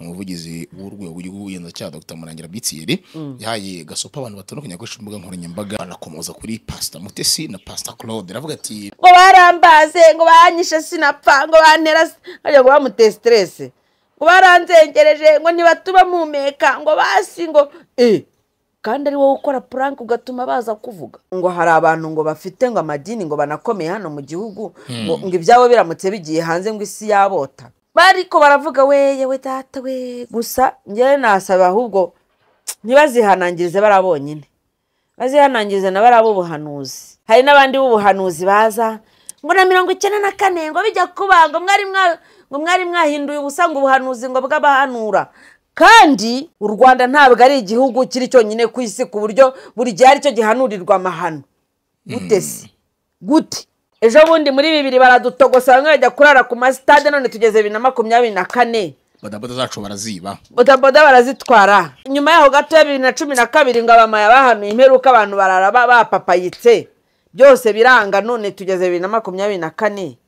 umuvugizi w'urwego rw'ubugenzacyaha Dr Murangira Bitiyeri yahaye gasopo abantu batandukanye bakoresha imbuga nkoranyambaga anakomoza kuri Pastor Mutesi na Pastor Claude aravuga ati ngo barambaze ngo banyishe sinapfa ngo bantera nkajya ngo bamuteye siteresi ngo baranzengereje ngo ntibatuba muhumeka ngo basi ngo eh kandi ari wowe ukora puranke ugatuma baza kuvuga ngo hari abantu ngo bafite ngo amadini ngo banakomeye hano mu gihugu ngo ngo ibyabo biramutse bigiye hanze ngo isi yabota bariko baravuga we yewe data we gusa njyewe nasaba ahubwo ntibazihanangirize bara bonyine bazihanangiriza na bariya b'ubuhanuzi hari n'abandi b'ubuhanuzi baza ngo na mirongo icyenda na kane ngo bijya kuba ngo mwari mwa- ngo mwari mwahinduye ubusa ngo ubuhanuzi ngo bw'abahanura kandi u rwanda ntabwo ari igihugu kiri cyonyine ku isi ku buryo buri gihe aricyo gihanurirwa amahano gute se gute ejo bundi muri bibiri baradutogosa bamwe bajya kurara ku masitade none tugeze bibiri na makumyabiri na kane badabada zacu baraziba bodaboda barazitwara nyuma yaho gato ya bibiri na cumi na kabiri ngo abamaya bahanuye imperuka abantu barara ba- bapapayitse byose biranga none tugeze bibiri na makumyabiri na kane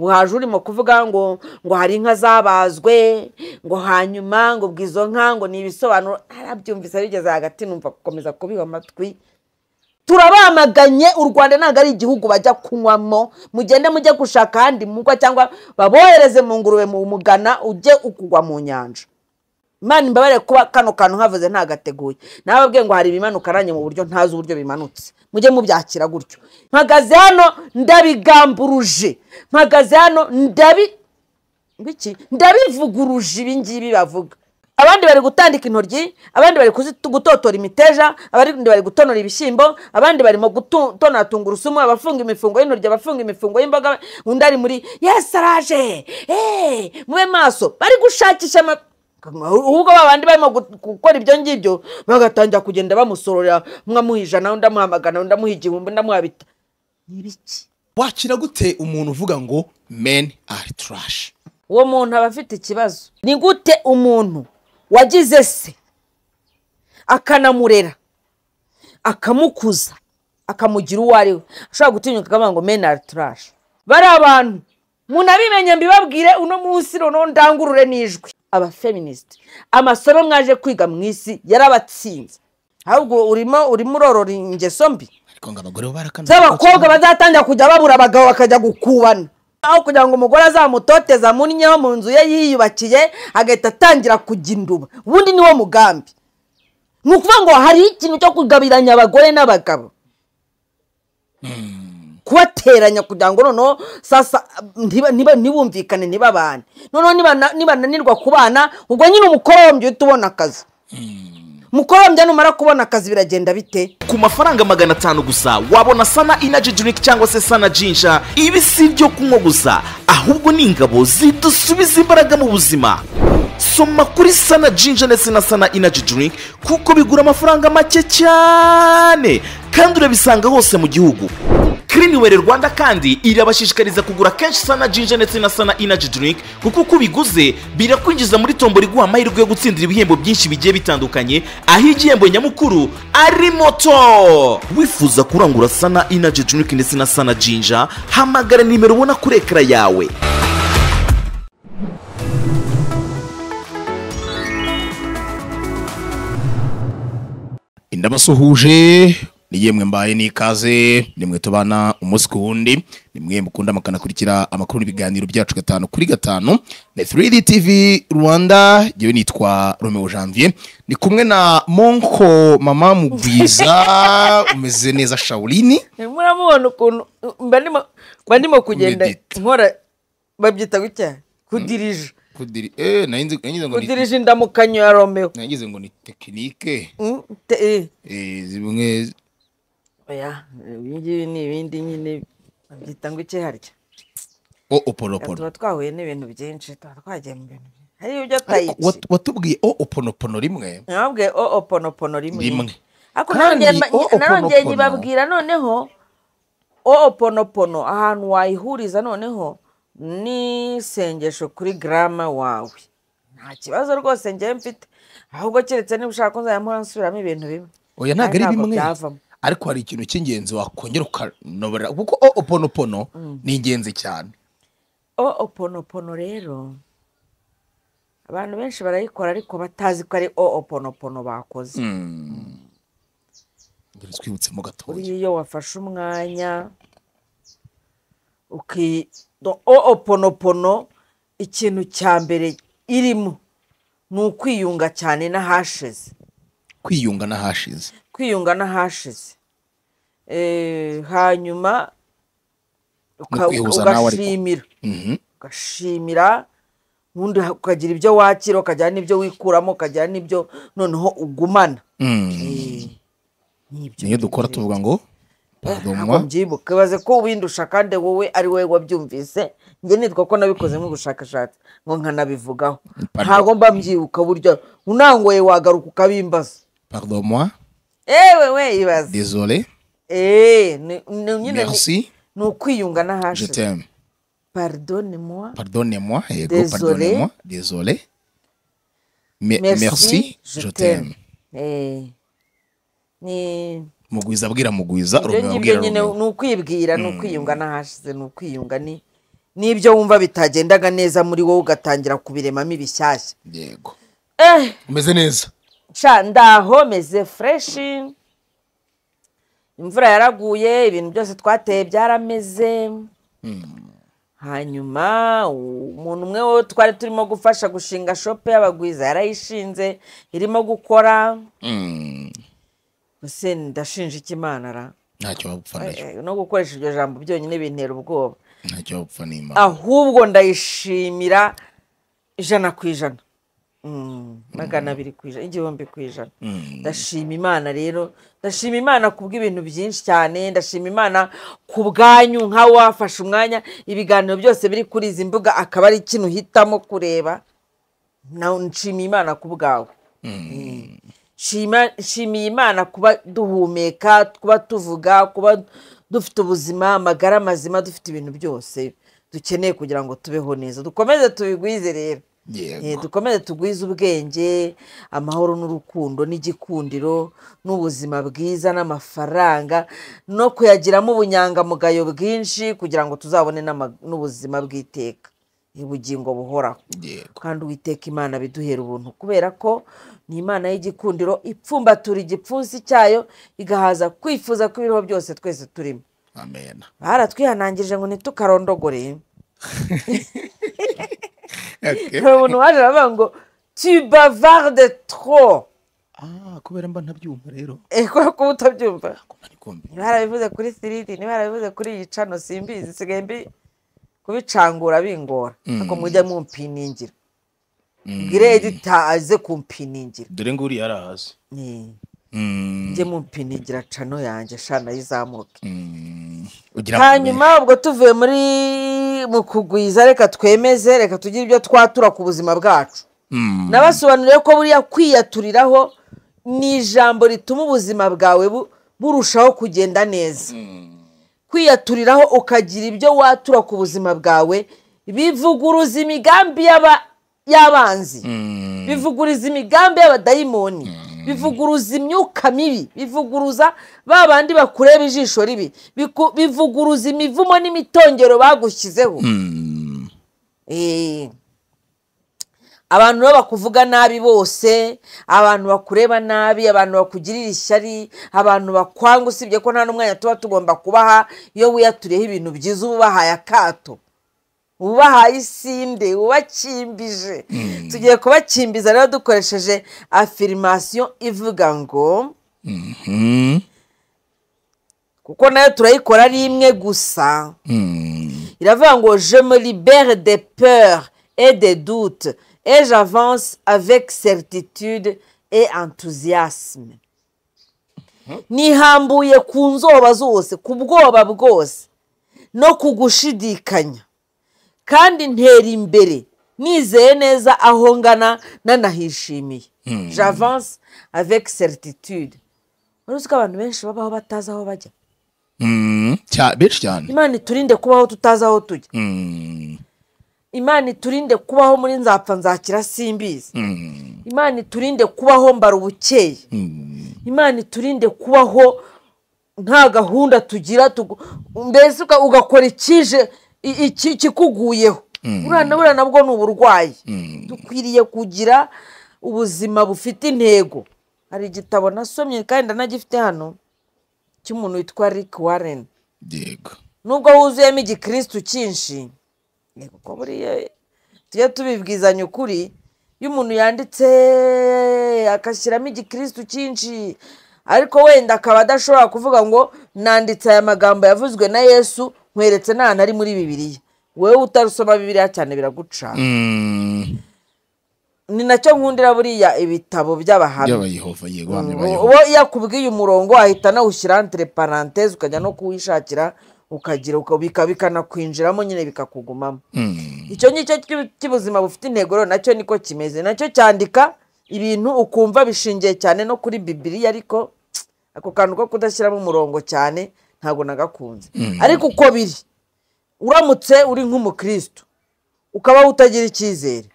ngo haje urimo kuvuga ngo ngo hari inka zabazwe ngo hanyuma ngo ubwo izo nka ngo ni ibisobanuro arabyumvise bigeze hagati numva gukomeza kubiba amatwi turabamaganye u rwanda ntabwo ari igihugu bajya kunywamo mugende mujye gushaka ahandi mugwa cyangwa babohereze mu ngurube mu mugana ujye ukugwa mu nyanja imana imbabare kuba kano kantu nkavuze ntagateguye nababwiye ngo hari ibimanuka aranye mu buryo ntazi uburyo bimanutse mujye mubyakira gutyo mpagaze hano ndabigamburuje mpagaze hano ndabi biki ndabivuguruje ibi ngibi bavuga abandi bari gutandika intoryi abandi bari kuzitu- gutotora imiteja abandi bari gutonora ibishyimbo abandi barimo gutonora tungurusumu abafunga imifungo y'intoryi abafunga imifungo y'imboga undi ari muri yesi araje eee mube maso bari gushakisha ama ahubwo ba bandi barimo gu- gukora ibyo ngibyo bagatangira kugenda bamusororera umwe amuha ijana undi amuha amagana undi amuha igihumbi undi amuha bita ni ibiki wakira gute umuntu uvuga ngo men are trash uwo muntu aba afite ikibazo ni gute umuntu wagize se akanamurera akamukuza akamugira uwo ari we ashobora gutinyuka akavuga ngo meni ari turashi bari abantu munabimenye mbibabwire uno munsi noneho ndangurure n'ijwi abafeministi amasomo mwaje kwiga mu isi yarabatsinze ahubwo urimo urimo urorora ingeso mbi ariko ngo abagore bo barakana z'abakobwa bazatangira kujya babura abagabo bakajya gukubana aho kugira ngo umugore azamutoteze amunnyeho mu nzu ye yiyubakiye agahita atangira kujya induba ubundi niwo mugambi ni ukuvuga ngo hari ikintu cyo kugabiranya abagore n'abagabo kubateranya kugira ngo noneho sasa ntiba- ntiba- ntibumvikane ntibabane noneho nibana- nibananirwa kubana ubwo nyine umukorombya uhita ubona akazi umukorombya numara kubona akazi biragenda bite ku mafaranga magana atanu gusa wabona sana inaji drink cyangwa se sana jinja ibi si ibyo kunywa gusa ahubwo ni ingabo zidusubiza imbaraga mu buzima soma kuri sana jinja ndetse na sana inaji drink kuko bigura amafaranga make cyane kandi urabisanga hose mu gihugu Cliniware Rwanda kandi irabashishikariza kugura kenshi sana jinja ndetse na sana inaji drink kuko uko ubiguze birakwinjiza muri tombora iguha amahirwe yo gutsindira ibihembo byinshi bigiye bitandukanye aho igihembo nyamukuru ari moto wifuza kurangura sana inaji drink ndetse na sana jinja hamagara nimero ubona kuri ekara yawe indabasuhuje niyemwe mbaye n'ikaze nimwe tubana umunsi ku wundi nimwe mukunda mukanakurikira amakuru n'ibiganiro byacu gatanu kuri gatanu na 3D TV Rwanda yewe nitwa Romeo Janvier ni kumwe na Monko mama mubwiza umeze neza Shaolini muramubona ukuntu mba ndimo- mba ndimo kugenda Medita. nkora babyita gutya kudirija kudiri eh nayize nayize ngo ni kudirija indamukanyo ya romeo nayize ngo ni technique Mm, te- eh. eh zimwe oya ibi ngibi ni ibindi nyine babyita ngo iki harya o oponopono tuba twahuye n'ibintu byinshi tuba twagiye mu bintu byinshi. hari ibyo Ariko tayici wat- watubwiye o oponopono rimwe nababwiye o oponopono rimwe Rimwe. ariko Kandi narongeye mba- o oponopono- narongeye nyibabwira noneho o oponopono ahantu wayihuriza noneho n'isengesho kuri garama wawe nta kibazo rwose ngewe mfite ahubwo keretse niba ushaka kuzajya nsubiramo ibintu bimwe oya ntabwo ari Kandi bimwe byavamo ariko hari ikintu cy'ingenzi wakongera ukanobera kuko o oponopono ni ingenzi cyane o oponopono rero abantu benshi barayikora ariko batazi ko ari o oponopono bakoze Ngeri twibutsemo gatoya buriya iyo wafashe umwanya uki do- o oponopono ikintu cya mbere irimo ni ukwiyunga cyane n'ahashize kwiyunga n'ahashize kwiyunga n'ahashize Eh, hanyuma uka- kwihuza nawe ariko. ugashimira Mhm. ugashimira ubundi ukagira ibyo wakira ukagira n'ibyo wikuramo ukagira n'ibyo noneho ugumana Mm. nibyo niyo dukora tuvuga ngo ntabwo pardonwa mbyibuka ibaze ko windusha kandi wowe ari wowe wabyumvise njye nitwa ko nabikoze nk'ubushakashatsi ngo nkanabivugaho Pardon. ntabwo mba mbyibuka buryo unangoye wagaruka ukabimbaza pardonwa ewe we ibaze désolé eee ni- ni- nyine ni- merci ni ukwiyunga je n'ahashize t'aime pardonne moi pardonnez-moi yego Désolé. pardonnez-moi désolé Me- merci je t'aime Eh. ni mugwiza abwira mugwiza ibyo rumwe ngibyo abwira nyine rumwe ni ukwibwira ni ukwiyunga n'ahashize ni ukwiyunga ni n'ibyo wumva bitagendaga neza muri wowe ugatangira kubiremamo ibishyashya yego eh umeze neza sha ndaho meze fureshi imvura yaraguye ibintu byose twateye byarameze hanyuma umuntu umwe wo twari turimo gufasha gushinga shopu y'abagwiza yarayishinze irimo gukora Mm. ese ndashinja ikimana ra ntacyo wapfa nayo Eh, no gukoresha iryo jambo byonyine bintera ubwoba ntacyo wapfa n'imana ahubwo ndayishimira ijana ku ijana Mm, magana abiri ku ijana igihumbi ku ijana ndashima imana rero ndashima imana ku bw'ibintu byinshi cyane ndashima imana ku bwanyu nk'aho wafashe umwanya ibiganiro byose biri kuri izi mbuga akaba ari ikintu uhitamo kureba nawe nshima imana ku bwawe Shima- nshimiye imana kuba duhumeka kuba tuvuga kuba dufite ubuzima amagara mazima dufite ibintu byose dukeneye kugira ngo tubeho neza dukomeze tubigwize rero Eh, yego dukomeze tugwize ubwenge amahoro n'urukundo n'igikundiro n'ubuzima bwiza n'amafaranga no kuyagiramo ubunyangamugayo bwinshi kugira ngo tuzabone n'ama- n'ubuzima bw'iteka ubugingo buhoraho yego kandi uwiteka imana biduhera ubuntu kubera ko ni imana y'igikundiro ipfumbatura igipfunsi cyayo igahaza kwifuza ko ibiriho byose twese turimo amen baratwihanangirije ngo ntitukarondogore Okay. hari umuntu waje aravuga ngo tubavarde tro ah kubera mba ntabyumva rero Eh, kubera ko uba utabyumva Ko ntari kumva. niba yarabivuze kuri siridi niba yarabivuze kuri iyi cano simbizi nsigaye mbi kubicangura bingora ariko mujya mumpiningira mbwire edita aze kumpiningira dore ngo uriya arahazi Eh. Mm. njye mumpinigira cano yanjye shana yizamuke Mm. ugira ngo hanyuma ubwo tuvuye muri mu kugwiza reka twemeze reka tugire ibyo twatura ku buzima bwacu Mm. nabasobanuriye ko buriya kwiyaturiraho ni ijambo rituma ubuzima bwawe bu- burushaho kugenda neza kwiyaturiraho ukagira ibyo watura ku buzima bwawe bivuguruza imigambi y'aba- y'abanzi Mm. bivuguruza imigambi y'abadayimoni bivuguruza imyuka mibi bivuguruza ba bandi bakureba ijisho ribi biku- bivuguruza imivumo n'imitongero bagushyizeho Mm. Eh, abantu rero bakuvuga nabi bose abantu bakureba nabi abantu bakugirira ishyari abantu bakwanga usibye ko nta n'umwanya tuba tugomba kubaha iyo wiyaturiyeho ibintu byiza uba ubahaye akato uba ubahaye isinde uba ubakimbije tugiye kubakimbiza rero dukoresheje afirimasiyo ivuga ngo Mhm. kuko nayo turayikora ari imwe gusa Mm. iravuga ngo je me libère des peurs et des doutes et j'avance avec certitude et enthousiasme nihambuye ku nzoba zose ku bwoba bwose no ku gushidikanya kandi ntera imbere nizeye neza aho ngana nanahishimiye j'avance avec certitude uruzi ko abantu benshi babaho batazi aho bajya Mm. Cya- benshi cyane imana iturinde kubaho tutazi aho tujya Mm. imana iturinde kubaho muri nzapfa nzakira simbizi Mm. imana iturinde kubaho mbara ubukeye Mm. imana iturinde kubaho nta gahunda tugira tugu- mbese uka- ugakora ikije i- iki- ikikuguyeho buriya na buriya nabwo ni uburwayi dukwiriye kugira ubuzima bufite intego hari igitabo nasomye kandi ndanagifite hano cy'umuntu witwa rick warren yego nubwo huzuyemo igikirisitu cyinshi ni kuko buriya tujye tubibwizanya ukuri iyo umuntu yanditse agashyiramo igikirisitu cyinshi ariko wenda akaba adashobora kuvuga ngo nanditse aya magambo yavuzwe na yesu nkweretse n'ahantu ari muri bibiriya wowe utarusoma bibiriya cyane biraguca Mm, ni nacyo nkundira buriya ibitabo by'abahamya by'abayehova yego abahamya ba Yehova. uwo iyo akubwiye umurongo ahita nawushyira entre parenthèse ukajya no kuwishakira ukagira ukabika bikanakwinjiramo nyine bikakugumamo Mm, icyo ngicyo cy'u- cy'ubuzima bufite intego rero nacyo niko kimeze nacyo cyandika ibintu ukumva bishingiye cyane no kuri bibiriya ariko tsk, ako kantu ko kudashyiramo umurongo cyane ntabwo nagakunze ariko uko biri uramutse uri nk'umukristo ukaba utagira icyizere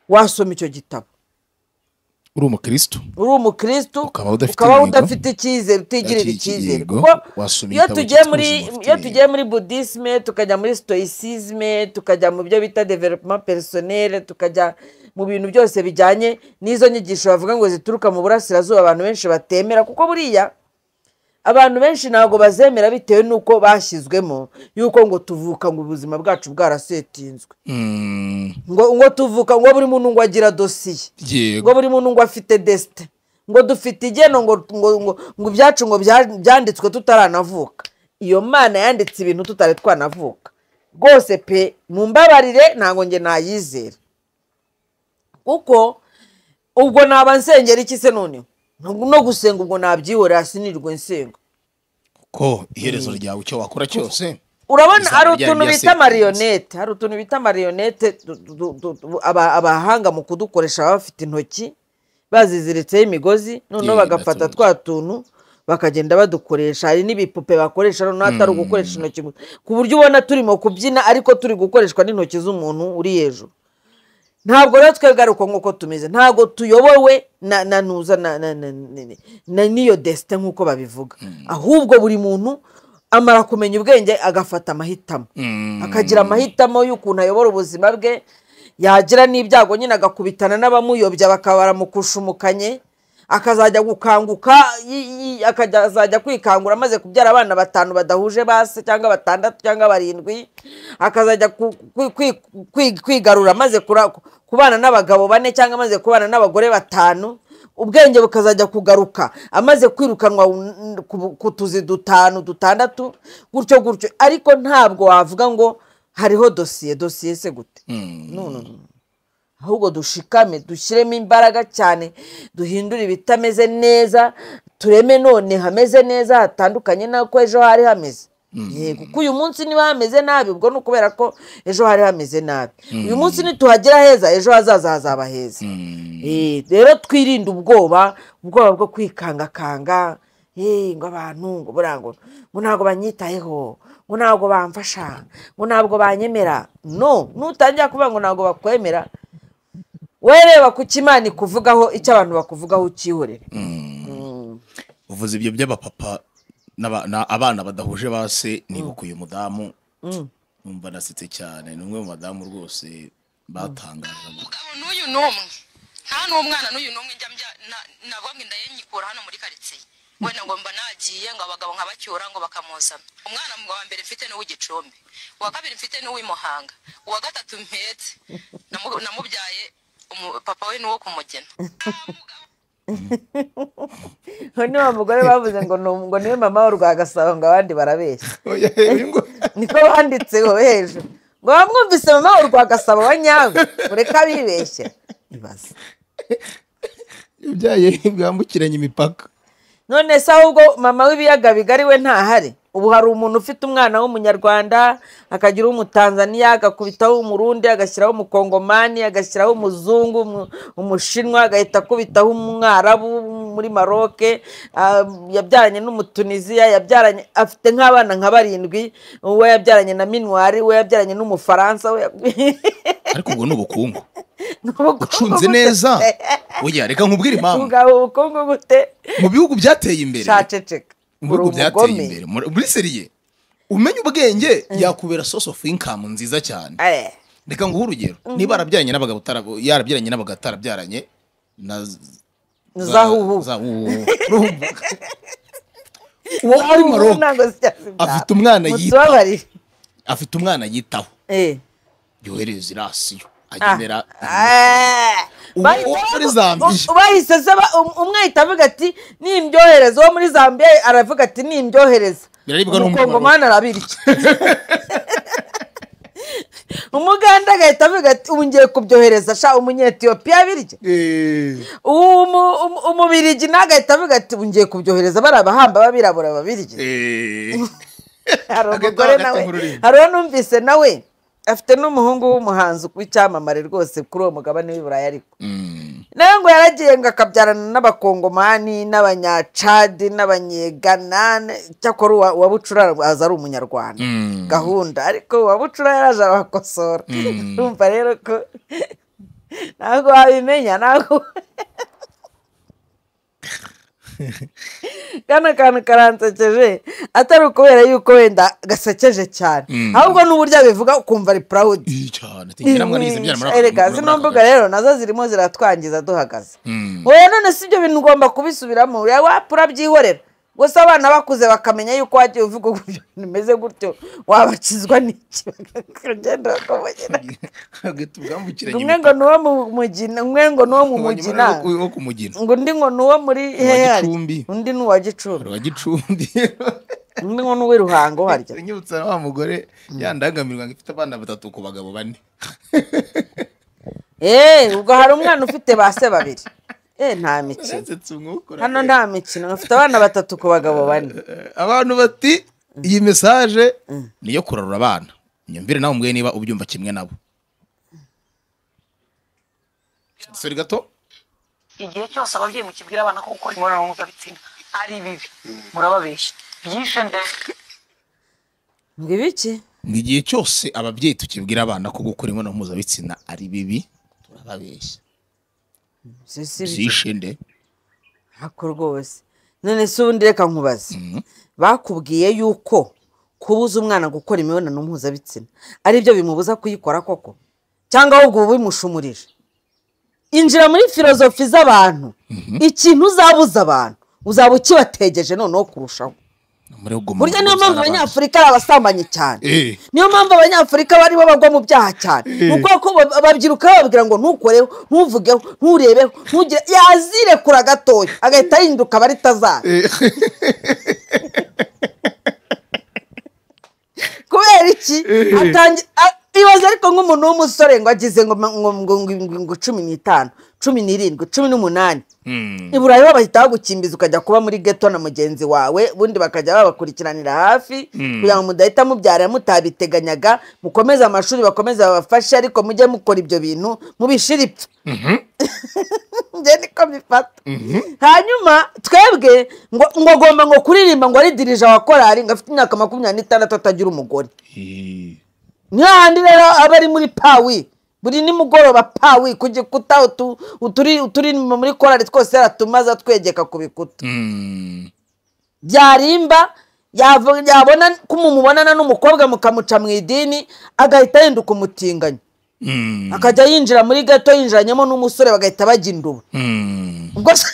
wasoma icyo gitabo uri umukristo uri umukristo Ukaba udafite ukaba intego. udafite icyizere utigirira Udafite icyizere ikigo, kuko wasoma iyo igitabo tugiye cyitwa muri ubuzima bufite iyo tugiye muri budisme tukajya muri stoicisme tukajya mu byo bita development personnel tukajya mu bintu byose bijyanye n'izo nyigisho bavuga ngo zituruka mu burasirazuba abantu benshi batemera kuko buriya abantu benshi ntabwo bazemera bitewe n'uko bashyizwemo y'uko ngo tuvuka ngo ubuzima bwacu bwarasetinzwe Mm, ngo ngo tuvuka ngo buri muntu ngo agira dosiye ngo yego buri muntu ngo afite desite ngo dufite igeno ngo ngo ngo ngo ibyacu ngo bya- byanditswe tutaranavuka iyo mana yanditse ibintu tutari twanavuka rwose pe mu mbabarire ntabwo njye nayizera kuko ubwo naba nsengera iki se noneho No- no gusenga ubwo nabyihorera sinirwe nsenga ko iherezo ryawe icyo wakora cyose urabona Izaba hari ryari utuntu bita ryasetinze. marionete hari utuntu bita marionete du- du- du- du- aba- abahanga mu kudukoresha baba bafite intoki baziziritseho imigozi noneho Yee, bagafata ndatuzi. twa tuntu bakagenda badukoresha hari n'ibipupe bakoresha noneho atari ugukoresha intoki gusa. ku buryo ubona turimo kubyina ariko turi gukoreshwa n'intoki z'umuntu uri hejuru ntabwo rero twebwe ari uko nk'uko tumeze ntabwo tuyobowe na na nuza na na- na- na- na- n'iyo desite nk'uko babivuga ahubwo buri muntu amara kumenya ubwenge agafata amahitamo Mm, akagira amahitamo y'ukuntu ayobora ubuzima bwe yagira n'ibyago nyine agakubitana n'abamuyobya bakaba baramukushumukanye akazajya gukanguka yi- yi- akajya- azajya kwikangura amaze kubyara abana batanu badahuje ba se cyangwa batandatu cyangwa barindwi akazajya ku- kwi- kwi- kwi- kwigarura amaze kura- kubana n'abagabo bane cyangwa amaze kubana n'abagore batanu ubwenge bukazajya kugaruka amaze kwirukanwa n- ku- ku tuzi dutanu dutandatu gutyo gutyo ariko ntabwo wavuga ngo hariho dosiye dosiye se gute No, no, no. ahubwo dushikame dushyiremo imbaraga cyane duhindure ibitameze neza tureme none hameze neza hatandukanye n'uko ejo hari hameze yego kuko uyu munsi niba hameze nabi ubwo ni ukubera ko ejo hari hameze nabi uyu munsi nituhagera heza ejo hazaza hazaba heza Eh, rero twirinde ubwoba ubwoba bwo kwikangakanga eh, ngo abantu ngo buriya ngo ngo ntabwo banyitayeho ngo ntabwo bamfasha ngo ntabwo banyemera no nutangira kuvuga ngo ntabwo bakwemera wereba ku kimana ikuvugaho icyo abantu bakuvugaho ukihorere uvuze ibyo by'abapapa n'aba- na- abana badahuje ba se nibuka uyu mudamu numva nasetse cyane ni umwe mu badamu rwose batangaje umugabo n'uyu n'umwe nta n'umwana n'uyu n'umwe njya mbya na- nagombye ndayimyikura hano muri karitsiye we nagomba nagiye ngo abagabo nkabacyura ngo bakamuzana umwana mu wa mbere mfite n'uw'igicumbi uwa kabiri mfite n'uw'i Muhanga uwa gatatu mpetse namu- namubyaye umu- papa we n'uwo kumugena niba mugore bavuze ngo ni ngo niwe mama w'u rwagasabo ngo abandi barabeshya niko banditseho hejuru ngo bamwumvise mama w'u rwagasabo wa nyawe ureka abibeshya ibaze ibyaye bwambukiranya imipaka none se ahubwo mama w'ibiyaga bigari we ntahari ubu hari umuntu ufite umwana w'umunyarwanda akagira uw'umutanzaniya agakubitaho umurundi agashyiraho umukongomani agashyiraho umuzungu umu- umushinwa agahita akubitaho umwarabu muri maroke ah, yabyaranye n'umutuniziya yabyaranye afite nk'abana nka barindwi uwo yabyaranye na minwari uwo yabyaranye n'umufaransa uwo ya- ariko ubwo ni ubukungu Ni ubukungu ucunze gute neza se? oya reka nkubwire impamvu ubwabo ubukungu gute mu bihugu byateye imbere caceceka mu bihugu Uri byateye umugome. imbere muri muri seriye umenya ubwenge yakubera source of income nziza cyane Eh. reka nguhe urugero niba yarabyaranye n'abagabo utarabo- yarabyaranye n'abagabo atarabyaranye na z- zahuhu za uhu urumva uwo muri Maroc afite umwana yita yitababarira afite umwana yitaho yohereza irasiyo agenera Uwo- uwo muri Zambia. bahise se ba- um- umwe ahita avuga ati ni imbyohereza uwo muri zambia aravuga ati ni imbyohereza Biraribwa no muri umukongomani arabirya umuganda agahita avuga ati ubu ngiye kubyohereza sha umunyetiyopiya abirya Eh, uwo mu- um- umubirigi nawe agahita avuga ati ubu ngiye kubyohereza bari abahamba b'abirabura babirya eh. hari Agahita- umugore agahita nawe mu rurimi. hari uwo numvise nawe afite n'umuhungu w'umuhanzi w'icyamamare rwose kuri uwo mugabane w'i burayi ariko Mm. nawe ngo yaragiye ngo akabyarana n'abakongomani n'abanyacadi n'abanyegana cyakora uwa- uwa bucura aza ari umunyarwanda Mm. gahunda ariko uwa bucura yaraje abakosora urumva rero ko ntabwo wabimenya ntabwo kano kantu karansekeje atari ukubera yuko wenda gasekeje cyane Mm. ahubwo n'uburyo abivuga ukumva ari purawudi Iyi cyane tingera mwanizeye byara muri aka- erega muri zino aka mbuga gace. rero nazo zirimo ziratwangiza duhagaze Mm. wowe none si ibyo bintu ugomba kubisubiramo uriya wapfa urabyihorera gusa abana bakuze bakamenya yuko wagiye uvuga uburyo bimeze gutyo wabakizwa n'iki bakagenda bakamugina Hagati ubwambukiranya umwe ngo ni uwo mu mugina umwe ngo ni uwo mu mugina imipaka. Uwo ku mugina. ngo undi ngo ni uwo muri Uwa hehe harya? Gicumbi. undi ni uwa gicumbi Uwa Gicumbi. undi ngo ni uw'i ruhango harya Unyibutsa wa mugore yandangamirwa ngo ifite abana batatu ku bagabo bane. eee ubwo hari umwana ufite ba se babiri eee nta mikino Urasetse umwukura. hano nta mikino afite abana batatu ku bagabo bane Eh, Abantu bati iyi mesaje ni iyo kurarura abana. Nyumvire nawe umbwire niba ubyumva kimwe nabo. Sorry gato. igihe cyose ababyeyi mukibwira abana ko gukora imibonano mpuzabitsina ari bibi murababeshya byishe ndetse ngo ibiki Ngo igihe cyose ababyeyi tukibwira abana ko gukora imibonano mpuzabitsina ari bibi turababeshya. si si ibiki Byishinde. ntako rwose none si ubundi reka nkubaze bakubwiye yuko kubuza umwana gukora imibonano mpuzabitsina ari byo bimubuza kuyikora koko cyangwa ahubwo uba bimushumurije injira muri filozofi z'abantu ikintu uzabuza abantu uzaba ukibategeje noneho kurushaho Muri ubwo burya niyo mpamvu mpamvu abanyafurika ari abasambanyi cyane Eh. niyo mpamvu abanyafurika baribo bagwa mu byaha cyane ni uko ko ba- babyiruka bababwira ngo ntukoreho ntuvugeho nturebeho ntugire yazirekura gatoya agahita ahinduka aba ritazara kubera iki atangi- a- ibaza ariko nk'umuntu w'umusore ngo agize ngo ngo- ngo ngo- ngo cumi n'itanu cumi n'irindwi cumi n'umunani i burayi bo bahita bagukimbiza ukajya kuba muri geto na mugenzi wawe ubundi bakajya babakurikiranira hafi kugira ngo mudahita mubyara mutabiteganyaga mukomeze amashuri bakomeze babafashe ariko mujye mukora ibyo bintu mubishira ipfa njye niko mbifata hanyuma twebwe ngo ngo agomba ngo kuririmba ngo ari dirija wa korari ngo afite imyaka makumyabiri n'itandatu atagira umugore Eh. niyo handi rero aba ari muri pawi buri nimugoroba pawi ku gikuta utu- uturi uturirimbo muri korari twose yaratumaze atwegeka ku bikuta Mm. byarimba yava- yabona ko mumubonana n'umukobwa mukamuca mu idini agahita yinduka umutinganyi Mm. akajya yinjira muri gato yinjiranyemo n'umusore bagahita bajya induba Mm. ubwo se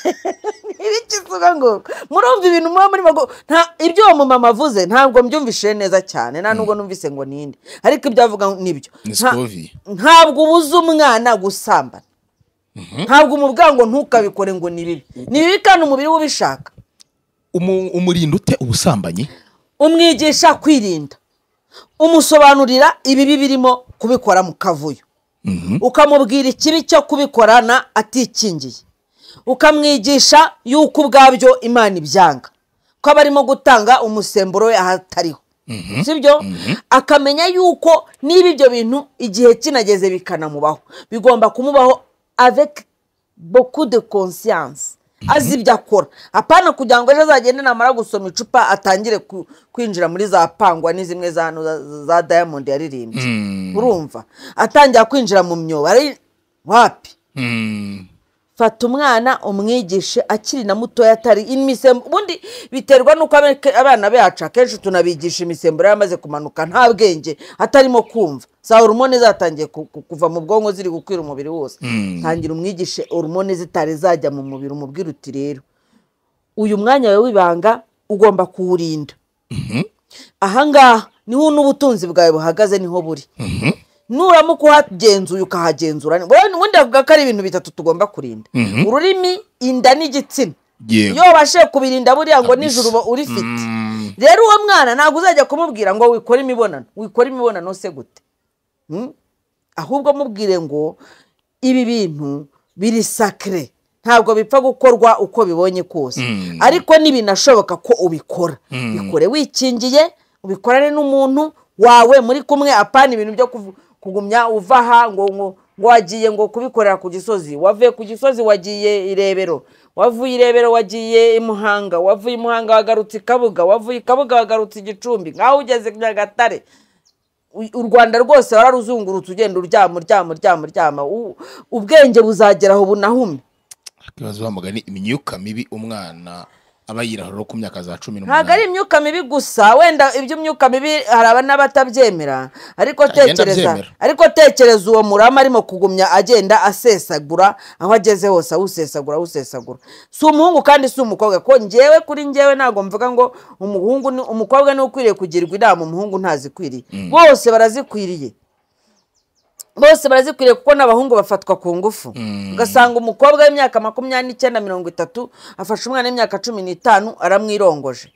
ibiki suga ngo murumva ibintu muba muri mago nta ibyo uwo mumama avuze ntabwo mbyumvishije neza cyane nta nubwo numvise ngo ninde ariko ibyo avuga nibyo Ni Nta- Scoville. ntabwo ubuza umwana gusambana ntabwo umubwira ngo ntukabikore ngo ni bibi ni bibi kandi umubiri we ubishaka Umu- umurinda ute ubusambanyi umwigisha kwirinda umusobanurira ibibi birimo kubikora mu kavuyo ukamubwira ikibi cyo kubikorana atikingiye ukamwigisha yuko ubwabyo imana ibyanga ko aba arimo gutanga umusemburo we ahatariho sibyo akamenya yuko niba ibyo bintu igihe kinageze bikanamubaho bigomba kumubaho avec beaucoup de conscience azi ibyo akora apana kugira ngo ejo azagende namara gusoma icupa atangire ku- kwinjira muri za pangwa ni zimwe za hano za- za diamond yaririmbye urumva atangira kwinjira mu myobo ari wapi Mm. fata umwana umwigishe akiri na mutoya atari imisembu ubundi biterwa n'uko abe- abana bacu akenshi tunabigisha imisemburo yamaze kumanuka nta bwenge atarimo kumva za horomone zatangiye ku- ku- kuva mu bwonko ziri gukwira umubiri wose tangira umwigishe horomone zitari zajya mu mubiri umubwira uti rero uyu mwanya wawe w'ibanga ugomba kuwurinda ahangaha niho n'ubutunzi bwawe buhagaze niho buri nuramuka uhagenzuye ukahagenzura wowe ubundi avuga ko ari ibintu bitatu tugomba kurinda ururimi inda n'igitsina Yego. iyo wabashije kubirinda buriya ngo nijoro uba urifite rero uwo mwana ntabwo uzajya kumubwira ngo wikore imibonano wikore imibonano se gute Hmm? ahubwo mubwire ngo ibi bintu biri sakire ntabwo bipfa gukorwa uko bibonye kose ariko ntibinashoboka ko ubikora bikore wikingiye ubikorane n'umuntu wawe muri kumwe apana ibintu byo kuvu- kugumya uva aha ngo ngo ngo wagiye ngo kubikorera ku gisozi wavuye ku gisozi wagiye irebero wavuye irebero wagiye i muhanga wavuye i muhanga wagarutse i kabuga wavuye i kabuga wagarutse i gicumbi nk'aho ugeze nyagatare u- u rwanda rwose wararuzungurutse ugenda uryama uryama uryama uryama U- ubwenge buzagera aho bunahume ikibazo bamugani imyuka mibi umwana aba yirahura ku myaka za cumi ntabwo ari n'umunani imyuka mibi gusa wenda iby'imyuka mibi hari aba n'abatabyemera ariko Agenda tekereza abyemera. ariko tekereza uwo murama arimo kugumya agenda asesagura aho ageze hose awusesagura awusesagura si umuhungu kandi si umukobwa ko ngewe kuri ngewe ntabwo mvuga ngo umuhungu ni- umukobwa niwe ukwiriye kugirwa inama umuhungu ntazikwiriye bose barazikwiriye bose barazikwiriye kuko n'abahungu bafatwa ku ngufu ugasanga umukobwa w'imyaka makumyabiri n'icyenda mirongo itatu afashe umwana w'imyaka cumi n'itanu aramwirongoje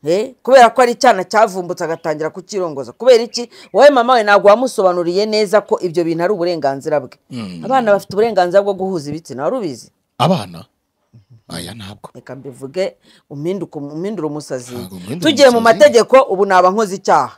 Eh, kubera ko ari icyana cyavumbutse agatangira kukirongoza kubera iki wowe mama we ntabwo wamusobanuriye neza ko ibyo bintu ari uburenganzira bwe abana bafite uburenganzira bwo guhuza ibitsina wari ubizi abana aya ntabwo reka mbivuge umpinduke- umpindure umusazi Ntabwo umpindura tugiye mu umusazi. mategeko ubu naba nkoze icyaha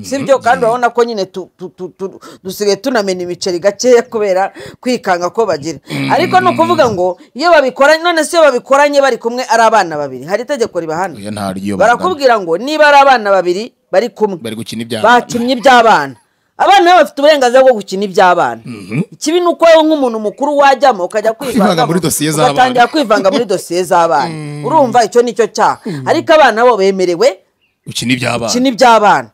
sibyo kandi urabona ko nyine tu- tu- tu- tu- dusigaye tunamena imiceri gakeya kubera kwikanga ko bagira ariko ni ukuvuga ngo iyo babikoranye none se iyo babikoranye bari kumwe ari abana babiri hari itegeko ribahana oya ntaryo barakubwira ngo niba ari abana babiri bari kumwe bari gukina ibyana bakinnye iby'abana abana nabo bafite uburenganzira bwo gukina iby'abana ikibi ni uko wowe nk'umuntu mukuru wajyamo ukajya Kwivanga kwivangamo, muri dosiye z'abana. ugatangira kwivanga muri dosiye z'abana urumva icyo ni cyo cyaha ariko abana bo bemerewe gukina iby'abana gukina iby'abana